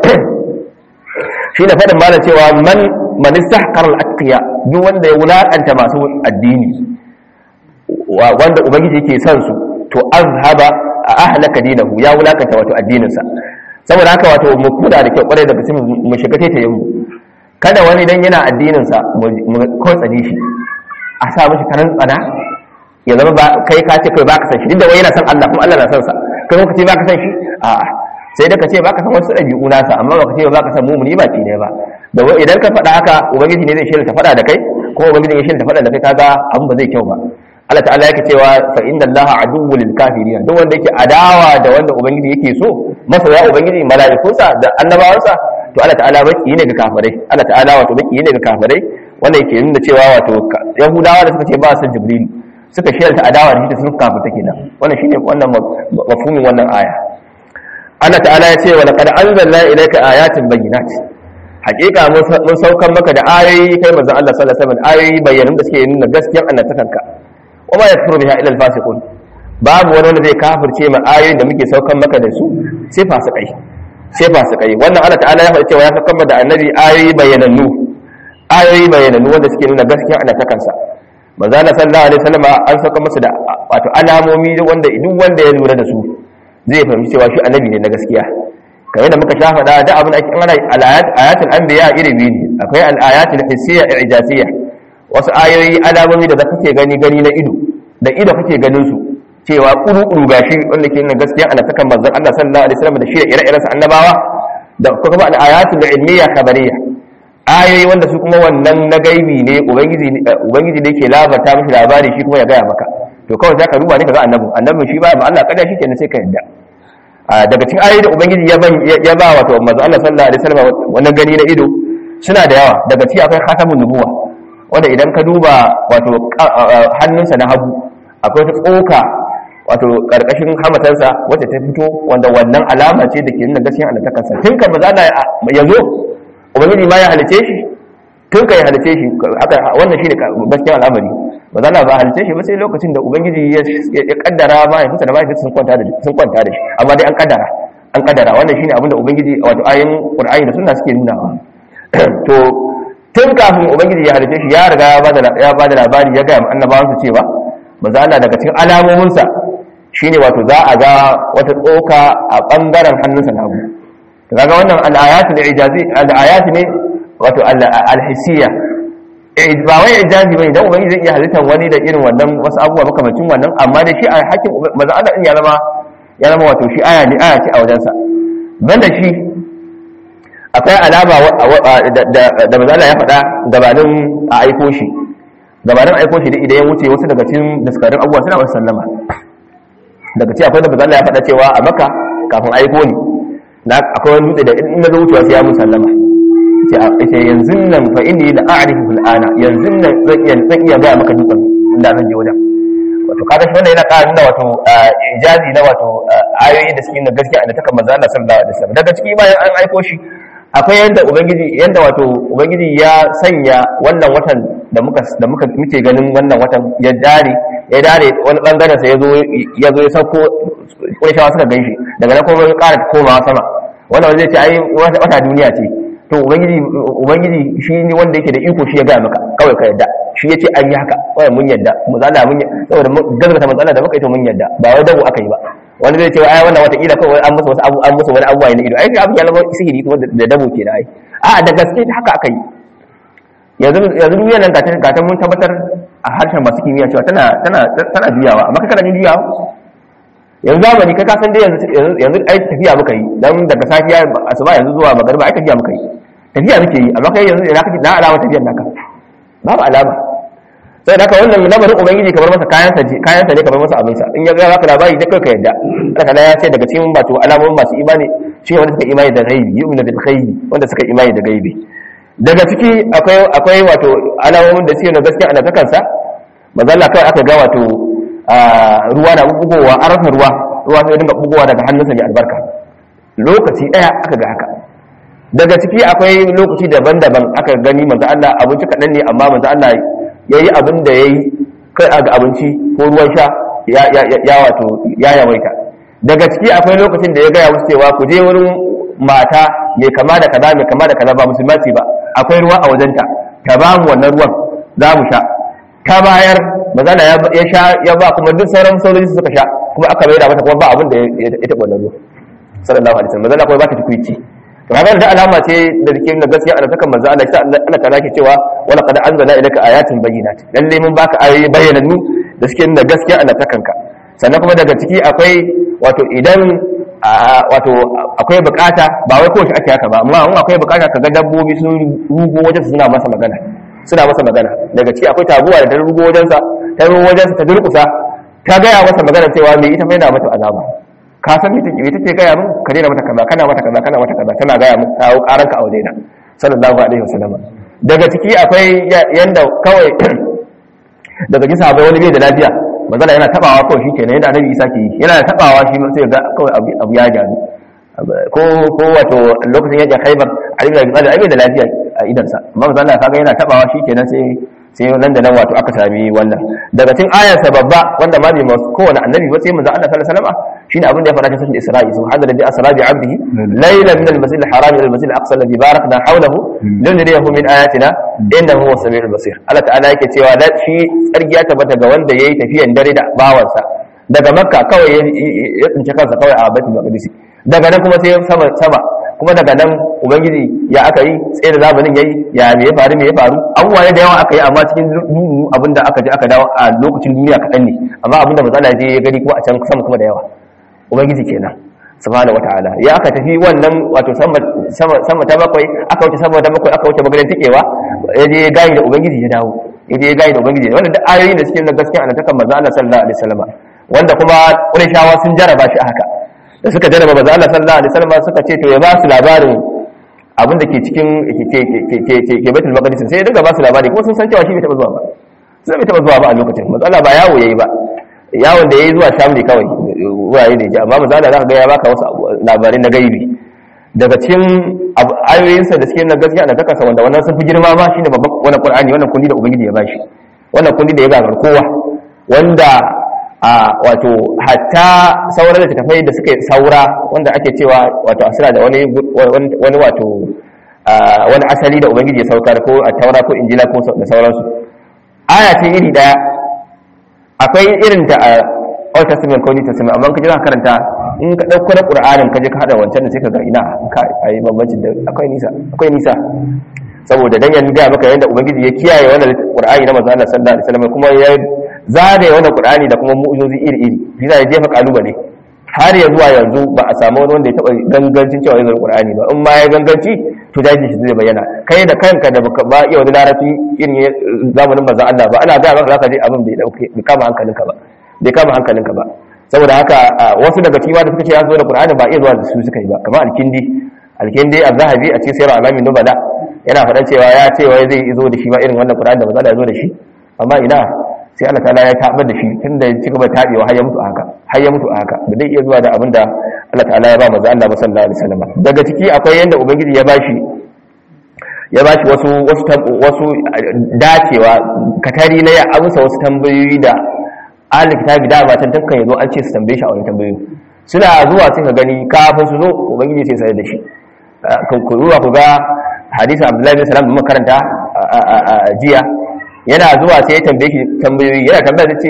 shine faɗin malam cewa man man istahqara al-atqiya duk wanda ya wulakanta masu addini wanda ubangiji yake son su to azhaba a ahlaka dinahu ya wulakanta wato addininsa saboda haka wato mu kuda da kyau kwarai daga cikin mu shiga taitayin mu kada wani dan yana addininsa mu kotsane shi a sa mishi karan tsana ya zama ba kai ka ce kai baka san shi duk da wai yana san Allah kuma Allah na san sa kai kuma ka ce baka san shi a'a sai da ka ce baka san wasu ɗabi'u nasa amma baka ce baka san mumuni ba ne ba da idan ka faɗa haka ubangiji ne zai shirya ta faɗa da kai kuma ubangiji ya shirya ta faɗa da kai kaga abin ba zai kyau ba Allah ta'ala yake cewa fa inna Allah aduwwul lil kafirin duk wanda yake adawa da wanda ubangiji yake so masoya ubangiji mala'ikunsa da annabawansa to Allah ta'ala baki ne ga kafirai Allah ta'ala wato baki ne ga kafirai wanda yake nuna cewa wato yahudawa da suka ce ba su jibril suka shirya adawa da shi da sun kafirta kenan wannan shine wannan mafhumin wannan aya Allah ta'ala ya ce wa laqad anzalna ilayka ayatin bayyinat hakika mun saukan maka da ayoyi kai manzon Allah sallallahu alaihi wasallam ayoyi bayyanan da suke nuna gaskiyar annabtakanka kuma ya furu biha ila alfasiqun babu wani wanda zai kafirce ma ayoyin da muke saukan maka da su sai fasikai sai fasikai wannan Allah ta'ala ya faɗi cewa ya saukan da annabi ayoyi bayyanannu ayoyi bayyanannu wanda suke nuna gaskiyar annabtakansa manzo Allah sallallahu alaihi wasallam an sauka masa da wato alamomi wanda duk wanda ya lura da su zai fahimci cewa shi annabi ne na gaskiya kamar da muka shafa da da abin ake ana al-ayat ayatul anbiya iri biyu ne akwai al-ayatul hissiyya i'jaziyya wasu ayoyi alamomi da kake gani gani na ido da ido kake ganin su cewa kuru-kuru gashi wanda ke nuna gaskiya ana sakan manzon Allah sallallahu alaihi wasallam da shi da ire-iren sa annabawa da kuma al-ayatul ilmiyya khabariyya ayoyi wanda su kuma wannan na gaibi ne ubangiji ubangiji ne ke labarta mishi labari shi kuma ya gaya maka to kawai zaka duba ne kaga annabi annabin shi ba ma Allah kada shi kenan sai ka yadda daga cikin ayoyi da ubangiji ya ban ya ba wato manzo Allah sallallahu alaihi wasallam wannan gani na ido suna da yawa daga ciki akwai khatamun nubuwa wanda idan ka duba wato hannunsa na hagu akwai ta tsoka wato karkashin hamatarsa wacce ta fito wanda wannan alama ce da ke nuna gaskiyar annabtakarsa tun kan maza Allah ya zo ubangiji ma ya halice shi tun ka ya halice shi haka wannan shine gaskiyar al'amari maza Allah ba halice shi ba sai lokacin da ubangiji ya kaddara ma ya fita da mahaifinsa sun kwanta da sun kwanta da shi amma dai an kaddara an kaddara wannan shine abin da ubangiji wato ayin qur'ani da sunna suke nuna to tun kafin ubangiji ya halice shi ya riga ya ba da labari ya gaya annabawansa cewa manzo Allah daga cikin alamominsa shine wato za a ga wata tsoka a bangaren hannunsa na hagu to kaga wannan al-ayatul ijazi al-ayat ne wato al-hissiyya ba wai ijazi bane dan ubangiji zai iya halittar wani da irin wannan wasu abubuwa makamacin wannan amma da shi a hakkin manzo Allah din ya zama ya zama wato shi aya ne aya ce a wajensa banda shi akwai alama da mazala ya faɗa gabanin a aiko shi gabanin aiko shi idan ya wuce wasu daga cikin daskarin abubuwa suna wasu sallama daga ci akwai da mazala ya faɗa cewa a maka kafin aiko ni na akwai wani dutse da in na zo wucewa sai ya mun sallama ce yanzu nan fa inni la a'rifu fil ana yanzu nan zan iya zan iya ga maka dutsen inda zan je wajen wato kaga shi wannan yana ƙara nuna wato ijazi na wato ayoyi da suke na gaskiya da taka manzo Allah sallallahu alaihi wasallam daga ciki bayan an aiko shi akwai yanda ubangiji yanda wato ubangiji ya sanya wannan watan da muka da muka muke ganin wannan watan ya dare ya dare wani bangaren sa yazo yazo ya sauko kurishawa suka ganshi daga nan kuma ya ƙara komawa sama wannan zai ce ai wata duniya ce to ubangiji ubangiji shi ne wanda yake da iko shi ya ga maka kawai ka yadda shi yace an yi haka kawai mun yadda mu zala mun saboda gaskata matsala da muka ita mun yadda ba wai dabu aka yi ba wani zai ce ai wannan wata kila kawai an musu wasu abu an musu wani abuwa ne ido ai abin ya zama sihiri kuma da dabo ke da ai a da gaske haka aka yi yanzu yanzu duniyar nan gata gata mun tabbatar a harshen masu kimiyya cewa tana tana tana juyawa amma kana jin juyawa yanzu zamani kai ka san dai yanzu yanzu ai tafiya muka yi dan daga safiya asuba yanzu zuwa magariba ai tafiya muka yi tafiya muke yi amma kai yanzu ina kake na alama tafiyar naka babu alama sai da ka wannan lamarin ubangiji kamar masa kayansa kayansa ne kamar masa abinsa in ya ga baka labari da kai ka yadda Allah ta'ala ya ce daga cikin wato alamomin masu imani shi wanda suka imani da gaibi yu'minu bil ghaibi wanda suka imani da gaibi daga ciki akwai akwai wato alamomin da suke na gaskiya ana kansa manzo Allah kawai aka ga wato ruwa na bugowa an rasa ruwa ruwa sai dinga bugowa daga hannunsa mai albarka lokaci daya aka ga haka daga ciki akwai lokaci daban-daban aka gani manzo Allah abinci kaɗan ne amma manzo Allah yayi abin da yayi kai ga abinci ko ruwan sha ya wato ya yawaita daga ciki akwai lokacin da ya gaya musu cewa ku je wurin mata mai kama da kaza mai kama da kaza ba musulma ce ba akwai ruwa a wajenta ta ba mu wannan ruwan za mu sha ta bayar mazana ya sha ya ba kuma duk sauran sojoji suka sha kuma aka bai da mata kuma ba abin da ya taɓa wannan ruwa sallallahu alaihi wasallam mazana kuma ba ta tukuici to haka da alama ce da dake na gaskiya Allah takan manzo Allah sai Allah ta lake cewa wala qad anzala ilayka ayatin bayyinat lalle mun baka ayoyi bayyanannu da suke nuna gaskiya Allah takan ka sannan kuma daga ciki akwai wato idan wato akwai bukata ba wai kowace ake haka ba amma in akwai bukata kaga dabbobi sun rugo wajen suna masa magana suna masa magana daga ciki akwai taguwa da ta rugo wajensa ta rugo wajensa ta durkusa ta gaya masa magana cewa me ita fa yana mata azaba ka san me take gaya min ka daina mata kaza kana mata kaza kana mata kaza tana gaya min kawo karanka a wajena sallallahu alaihi wasallam daga ciki akwai yanda kawai daga kisa akwai wani bai da lafiya manzala yana tabawa kawai shi kenan yadda annabi isa ke yi yana tabawa shi sai ga kawai abu ya gyaru ko ko wato lokacin yakin khaibar ali bin abi talib da lafiya a idansa amma manzala kaga yana tabawa shi kenan sai sai nan da nan wato aka sami wannan daga cikin ayarsa babba wanda ma bai masu kowane annabi ba sai manzo Allah sallallahu alaihi wasallam shine abin da ya faɗa cikin sura Isra'i subhana rabbi asra bi 'abdihi laylan min al-masjid al-haram ila al-masjid al-aqsa alladhi barakna hawlahu linuriyahu min ayatina innahu huwa samiul basir Allah ta'ala yake cewa da shi tsarki ya tabbata ga wanda yayi tafiyan dare da bawansa daga makka kawai ya tsinci kansa kawai a baitul maqdis daga nan kuma sai sama sama kuma daga nan ubangiji ya aka yi tsaye da zamanin yayi ya me ya faru me ya faru abubuwa ne da yawa aka yi amma cikin duhu abinda aka je aka dawo a lokacin duniya kaɗan ne amma abinda matsala je ya gani kuma a can sama kuma da yawa ubangiji kenan subhanahu wataala ya aka tafi wannan wato sama sama ta bakwai aka wuce sama ta bakwai aka wuce maganin tikewa ya je gayi da ubangiji ya dawo ya je gayi da ubangiji wannan duk ayoyi da suke na gaskiya a takan manzo Allah sallallahu alaihi wasallam wanda kuma Qurayshawa sun jaraba shi a haka da suka jaraba manzo Allah sallallahu alaihi wasallam suka ce to ya ba su labarin abin da ke cikin ke Baitul Maqdis sai ya dinga ba su labari kuma sun san cewa shi bai taba zuwa ba sai bai taba zuwa ba a lokacin manzo Allah ba yawo yayi ba yawon da yayi zuwa Sham ne kawai wurare da ya amma manzo Allah zaka ga ya baka wasu labarai na gaibi daga cikin ayoyinsa da suke na gaskiya da takasa wanda wannan sun fi girma ma shine babban wannan Qur'ani wannan kundi da Ubangiji ya bashi wannan kundi da ya gagar kowa wanda a wato hatta sauran da tafai da suke saura wanda ake cewa wato asira da wani wani wato wani asali da Ubangiji ya saukar ko a taura ko injila ko da sauransu aya ce iri daya akwai irin ta a Old Testament ko New Testament amma kaje za ka karanta in ka dauko na Qur'anin kaje ka hada wancan da sai ka ga ina ka ayi bambancin da akwai nisa akwai nisa saboda dan yanzu ga maka yanda ubangiji ya kiyaye wannan Qur'ani na manzo Allah sallallahu alaihi wasallam kuma ya zare wannan Qur'ani da kuma mu'ujizozi iri iri bisa ya jefa kalubale har ya zuwa yanzu ba a samu wani wanda ya taba gangancin cewa ya zama Qur'ani ba in ma ya ganganci to daji shi zai bayyana kai da kanka da baka ba iya wani larabci irin zamanin manzo Allah ba ana ga maka zaka je abin bai dauke bai kama hankalinka ba bai kama hankalinka ba saboda haka wasu daga cikin da suka ce ya zo da Qur'ani ba iya zuwa da su suka yi ba kamar alkindi alkindi az-zahabi a cikin sayar alamin nubala yana faɗa cewa ya ce wai zai zo da shi ba irin wannan Qur'ani da maza ya zo da shi amma ina sai Allah ta'ala ya tabar da shi tunda ya ci gaba tabewa har ya mutu a haka har ya mutu a haka ba zai iya zuwa da abin da Allah ta'ala ya ba manzo Allah sallallahu alaihi wasallam daga ciki akwai yanda ubangiji ya bashi ya bashi wasu wasu wasu dacewa katari na ya amsa wasu tambayoyi da ahli kitabi da ba tantan yazo an ce su tambaye shi a wani tambayoyi suna zuwa sai ka gani kafin su zo ubangiji sai sai da shi ku zuwa ku ga hadisin Abdullahi bin Salam da makaranta a jiya yana zuwa sai ya tambaye shi tambayoyi yana tambaya ta ce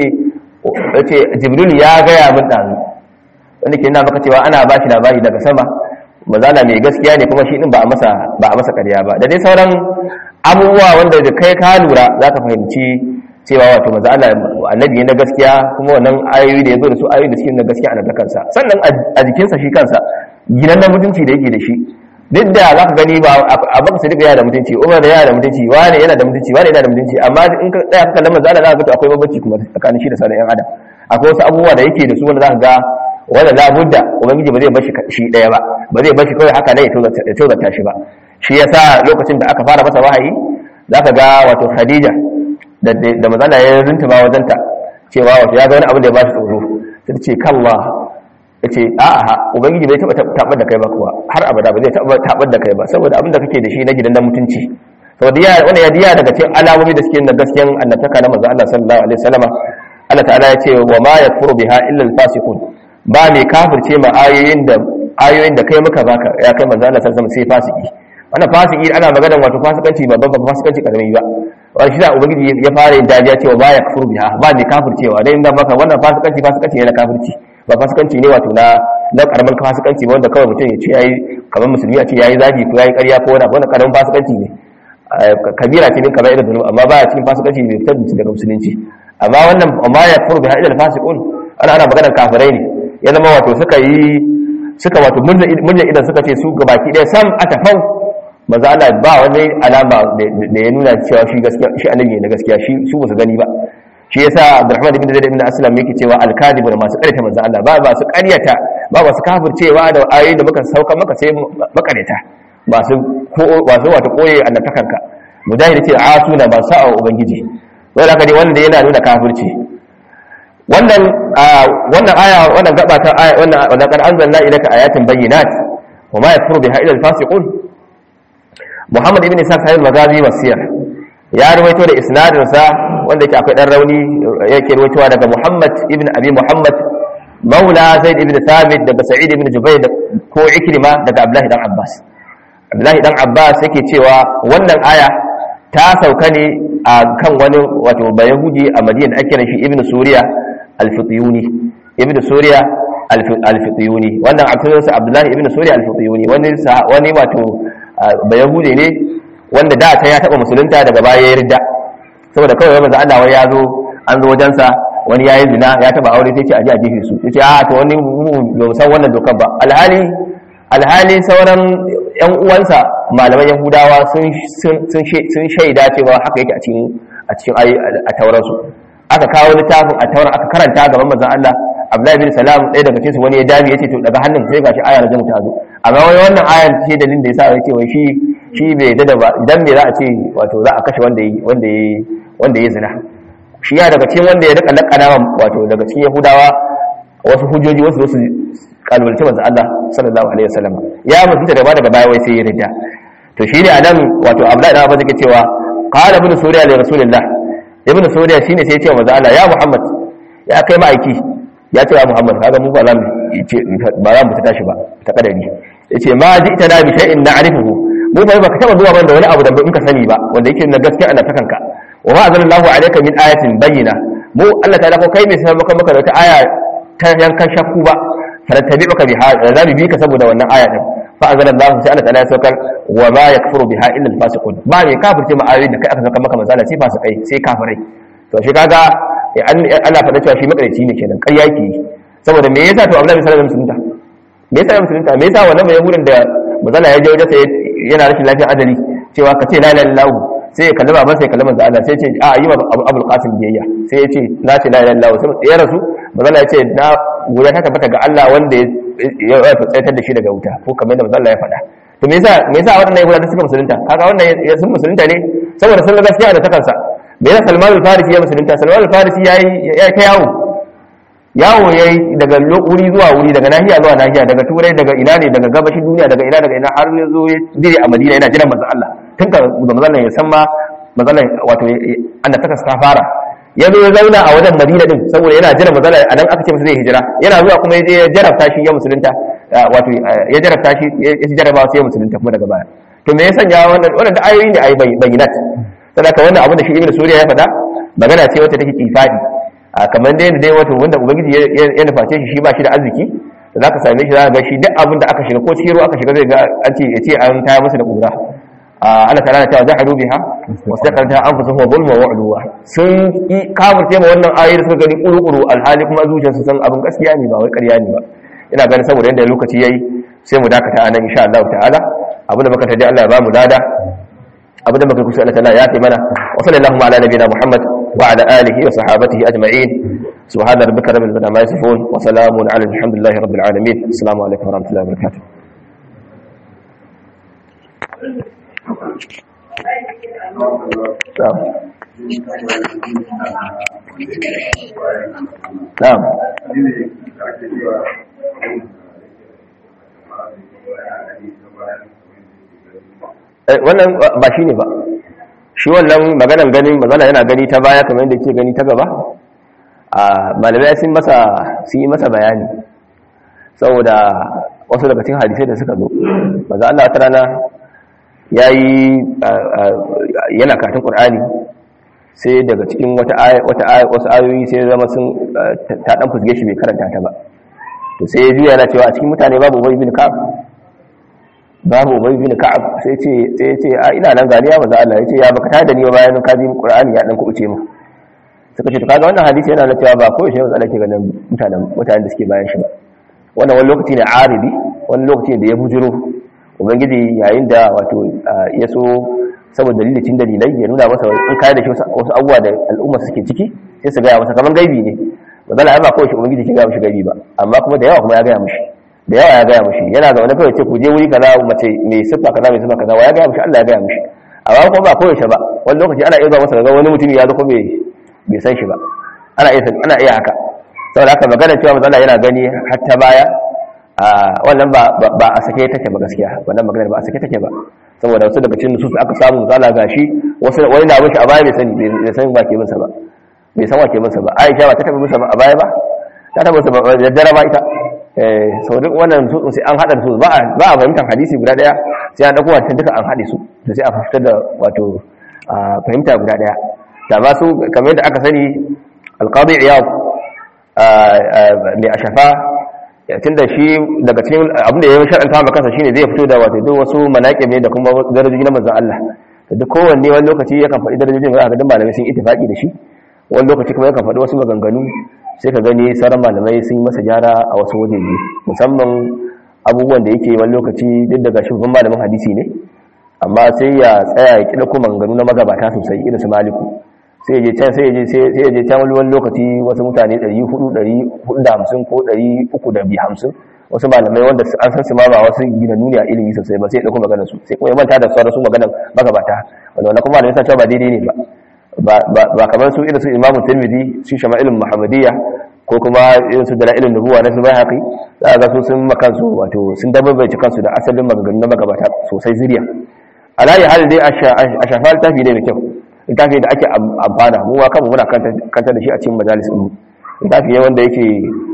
ce Jibril ya gaya min ɗazu wanda ke nuna maka cewa ana ba shi labari daga sama mazala mai gaskiya ne kuma shi din ba a masa ba a masa ƙarya ba da dai sauran abubuwa wanda da kai ka lura za ka fahimci cewa wato maza Allah annabi na gaskiya kuma wannan ayoyi da ya zo da su ayoyi da suke na gaskiya a kansa sannan a jikinsa shi kansa ginan na mutunci da yake da shi duk da za ka gani ba a baka sadiq yana da mutunci umar da yana da mutunci wani yana da mutunci wani yana da mutunci amma in ka tsaya ka kallon maza Allah za ka ga akwai bambanci kuma tsakanin shi da sauran yan adam akwai wasu abubuwa da yake da su wanda za ka ga wanda la budda ubangiji ba zai bar shi daya ba ba zai bar shi kawai haka ne ya tozarta shi ba shi yasa lokacin da aka fara masa wahayi za ka ga wato khadija da mazala ya rinta ba wajenta cewa wato ya ga wani abin da ya bashi tsoro sai ce kalla yace a'a ubangiji bai taba tabar da kai ba kuwa har abada ba zai taba tabar da kai ba saboda abin da kake da shi na gidan mutunci saboda ya wanda ya diya daga cikin alamomi da suke na gaskiyan annabtaka na manzo Allah sallallahu alaihi wasallama Allah ta'ala ya ce wa ma yakfuru biha illa al-fasiqun ba mai kafirce ma ayoyin da ayoyin da kai muka baka ya kai manzo Allah sallallahu alaihi wasallam sai fasiki wannan fasiki ana maganar wato fasikanci babban ba fasikanci karami ba wani shi da ubangiji ya fara yin dajiya cewa ba ya kafir biha ba mai kafircewa dai inda maka wannan fasikanci fasikanci ne na kafirci ba fasikanci ne wato na na karamin fasikanci ba wanda kawai mutum ya ce yayi kamar musulmi a ce yayi zagi ko yayi ƙarya ko wani wannan karamin fasikanci ne kabira ce din kamar irin zunubi amma ba ya cikin fasikanci bai fitar da daga musulunci amma wannan amma ya kafir biha ila fasiqun ana ana maganar kafirai ne ya zama wato suka yi suka wato murna idan suka ce su gabaki ɗaya sam a tafau maza Allah ba wani alama da ya nuna cewa shi gaskiya shi annabi ne na gaskiya shi su ba su gani ba shi yasa Abdurrahman ibn Zaid ibn Aslam yake cewa al-kadib da masu ƙaryata manzo Allah ba ba su ƙaryata ba ba su kafircewa da ayoyi da muka sauka maka sai makareta ba su ko ba su wato koye annatakanka mujahid ce asuna ba sa'a ubangiji wanda haka dai wanda yana nuna kafirci wannan wannan aya wannan gaba ta aya wannan wannan kan anzalna ilaka ayatin bayyinat wa ma yakfuru biha illa al-fasiqun Muhammad ibn Isa sahih al-Maghazi wasiyar ya rawaito da isnadin sa wanda yake akwai dan rauni yake rawaitowa daga Muhammad ibn Abi Muhammad Maula Zaid ibn Thabit daga Sa'id ibn Jubayr ko Ikrima daga Abdullah dan Abbas Abdullah dan Abbas yake cewa wannan aya ta sauka ne a kan wani wato bayahudi a Madina ake kiran shi Ibn Suriya al-Fityuni Ibn Suriya al-Fityuni wannan abtunsa Abdullah ibn Suriya al-Fityuni wani wani wato ba yahude ne wanda da ta ya taba musulunta daga baya ya ridda saboda kawai manzo Allah wai ya zo an zo wajensa wani yayi zina ya taba aure sai ce aje a jefe su yace a to wani ba san wannan dokar ba alhali alhali sauran yan uwansa malaman yahudawa sun sun shaida cewa haka yake a cikin a cikin a tauran su aka kawo littafin a tauran aka karanta gaban manzon Allah Abdullahi bin Salam ɗaya daga cikin su wani ya dami yace to daga hannun sai gashi aya na ta zo amma wai wannan ayan ce dalilin da yasa yake wai shi shi bai yadda da ba idan me za a ce wato za a kashe wanda yi wanda yi wanda yi zina shi ya daga cikin wanda ya rika lakana wato daga cikin Yahudawa wasu hujjoji wasu wasu kalmalci manzo Allah sallallahu alaihi wasallam ya mutunta da ba daga baya wai sai ya rida to shine anan wato Abdullahi da Abbas yake cewa qala ibn Suriya li Rasulillah ibn Suriya shine sai ya ce wa manzo Allah ya Muhammad ya kai ma'aiki ya ce wa Muhammad kaga mu ba za mu ce ba za mu ta tashi ba ta kadari yace ma ji'ta na bi shay'in na'rifuhu mu ba baka taba zuwa ban da wani abu da muka sani ba wanda yake na gaskiya Allah ta kanka wa ma azallahu alayka min ayatin bayyina mu Allah ta'ala ko kai mai sai maka maka da wata aya ta yankan shakku ba farattabi baka biha za mu bi ka saboda wannan aya din fa anzalallahu sai Allah ta'ala ya saukar wa ma yakfuru biha illa al-fasiqun ba mai kafirce ma ayoyin da kai aka saka maka manzala sai fasikai sai kafirai to shi kaga Allah faɗa cewa shi makarici ne kenan ƙarya ke saboda me yasa to Abdullahi sallallahu alaihi wasallam me yasa musulunta me yasa wannan mai yahudin da manzala ya je wajen sa yana rashin lafiyar adali cewa ka ce la ilaha illallah sai ya kalli baban sai ya kalli manzo Allah sai ya ce a yi wa Abul Qasim biyayya sai ya ce na ce la ilaha illallah sai ya rasu manzala ya ce na guda ta tabbata ga Allah wanda ya tsaitar da shi daga wuta ko kamar da manzala ya faɗa to me yasa me yasa waɗannan yahudawa suka musulunta kaga wannan ya sun musulunta ne saboda sun gaskiya da takansa me yasa Salman al-Farisi ya musulunta Salman al-Farisi yayi ya ta yawo yawo yayi daga wuri zuwa wuri daga nahiya zuwa nahiya daga turai daga ina ne daga gabashin duniya daga ina daga ina har ya zo ya dire a Madina yana jiran manzon Allah tun ka da manzon ya san ma manzon wato Allah ta ta fara ya zo ya zauna a wajen Madina din saboda yana jiran manzon a nan aka ce masa zai hijira yana zuwa kuma ya je ya jarabta shi ya musulunta wato ya jarabta shi ya ci jarabawa sai ya musulunta kuma daga baya to me ya sanya wannan wannan da ayoyi ne ayi bayyinat saboda wannan abin da shi Ibn Suriya ya faɗa magana ce wacce take kifadi a kamar dai dai wato wanda ubangiji ya nuface shi shi ba shi da arziki da zaka same shi zaka ga shi duk abin da aka shiga ko cikin ruwa aka shiga zai ga an ce ya ce an taya masa da kura Allah ta'ala ta jahadu biha wastaqanta anfusuhum wa zulma wa udwa sun kafirce ma wannan ayoyi da suka gani kuru-kuru alhali kuma zuciyarsu san abin gaskiya ne ba wai ƙarya ne ba ina ganin saboda yanda lokaci yayi sai mu dakata anan insha Allah ta'ala abin da muka taji Allah ya ba mu lada abin da muka kusa Allah ta'ala ya kai mana wa sallallahu ala nabiyina Muhammad وعلى آله وصحابته أجمعين سبحان ربك رب العزة عما يصفون وسلام على الحمد لله رب العالمين السلام عليكم ورحمة الله وبركاته na'am wannan ba shi ne ba shi wannan maganan ganin magana yana gani ta baya kamar yadda ke gani ta gaba a malamai sun masa sun yi masa bayani saboda wasu daga cikin hadisai da suka zo maza Allah ta rana yayi yana karatun Qur'ani sai daga cikin wata wata wasu ayoyi sai zama sun ta dan fusge shi bai karanta ta ba to sai ya juya yana cewa a cikin mutane babu Ubay bin Ka'ab babu Ubay bin Ka'ab sai ce sai ya ce a ina nan gani ya maza Allah ya ce ya baka tada ni ba bayan ka ji Qur'ani ya dan kubuce mu suka ce to kaga wannan hadisi yana da cewa ba ko shi maza Allah ke ganin mutanen mutanen da suke bayan shi ba wannan wani lokaci ne aribi wani lokaci da ya bujiro ubangiji yayin da wato ya so saboda dalilin dalilai ya nuna masa in kai da shi wasu abubuwa da al'umma suke ciki sai su gaya masa kaman gaibi ne magana ba kawai shi ubangiji ke gaya mishi gaibi ba amma kuma da yawa kuma ya gaya mishi da yawa ya gaya mishi yana ga wani kawai ce ku je wuri kaza mace mai siffa kaza mai siffa kaza wa ya gaya mishi Allah ya gaya mishi amma kuma ba kawai shi ba wani lokaci ana iya zuwa masa ga wani mutum ya zo ko bai san shi ba ana iya ana iya haka saboda haka magana cewa matsala yana gani hatta baya wannan ba a sake take ba gaskiya wannan magana ba a sake take ba saboda wasu daga cikin nusus aka samu matsala gashi wasu wani na mishi a baya bai sani bai san ba ke minsa ba bai san wa ke minsa ba Aisha ba ta taba minsa a baya ba ta taba minsa ba da dare ba ita eh sau duk wannan nusus sai an hada su ba a ba a fahimtar hadisi guda daya sai an dauko wancan duka an hade su to sai a fitar da wato fahimta guda daya da ba su kamar yadda aka sani alqadi iyad mai a shafa tun da shi daga cikin abinda ya yi shar'anta maka kansa shine zai fito da wato duk wasu manaƙib ne da kuma darajoji na manzon Allah da duk kowanne wani lokaci yakan faɗi darajojin da ga duk malamai sun ittifaqi da shi wani lokaci kuma yakan faɗi wasu maganganu sai ka gani sauran malamai sun yi masa gyara a wasu wajeje musamman abubuwan da yake wani lokaci duk daga shugaban malamin hadisi ne amma sai ya tsaya ya kida kuma maganganu na magabata sosai irin su maliku sai je can sai je sai je can wani lokaci wasu mutane 400 450 ko 350 wasu malamai wanda an san su ma ba wasu gina nuni a ilimi sosai ba sai ya dauko maganar su sai kuma ya manta da sauran su maganar magabata wanda wannan kuma malamai cewa ba daidai ne ba ba kamar su irin su Imam Tirmidhi su Shama'ilul Muhammadiyya ko kuma irin su Dalailun Nubuwa na su Baihaqi za ga su sun makansu wato sun dabbace kansu da asalin maganganun na magabata sosai zuriya alayi hal dai a shafa littafi ne mai kyau littafi da ake amfana mu wa kanmu muna kanta da shi a cikin majalis ɗin littafi ne wanda yake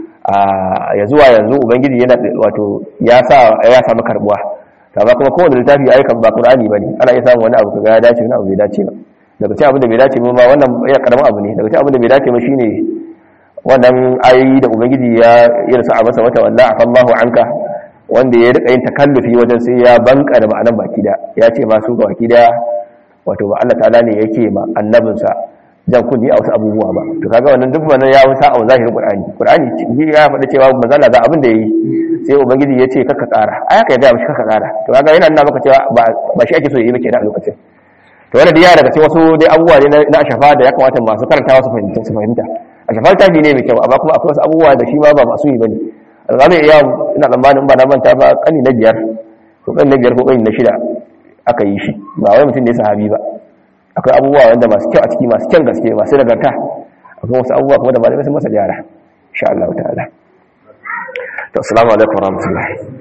ya zuwa yanzu ubangiji yana wato ya sa ya samu karbuwa amma kuma kowane littafi ayi kan ba qur'ani bane ana iya samun wani abu kaga ya dace wani abu bai dace ba daga cikin abin da bai dace ba ma wannan ya karamin abu ne daga cikin abin da bai dace ba shine wannan ayoyi da ubangiji ya yarsa a masa wata wallahi afallahu anka wanda ya rika yin takallufi wajen sai ya banka da ma'anan baki da ya ce masu ga baki da wato ba Allah ta'ala ne yake ma annabinsa jan kunni a wasu abubuwa ba to kaga wannan duk wannan ya wuta a zahirin Qur'ani Qur'ani shi ya faɗa cewa manzala ga abin da yayi sai ubangiji ya ce kaka ƙara ai ka ga mishi kaka ƙara to kaga yana nuna maka cewa ba shi ake so yayi ba kenan a lokacin to wannan da ya daga cikin wasu dai abubuwa ne na ashafa da ya kamata masu karantawa su fahimta su fahimta ashafa ta ne mai kyau amma kuma akwai wasu abubuwa da shi ma ba masu yi bane alƙali iya ina tsammanin ba na manta ba kani na biyar ko kani na biyar ko kani na shida aka yi shi ba wai mutum ne sahabi ba akwai abubuwa wanda masu kyau a ciki masu kyan gaske masu nagarta akwai wasu abubuwa kuma da malamai sun masa gyara insha Allah ta'ala to assalamu alaikum warahmatullahi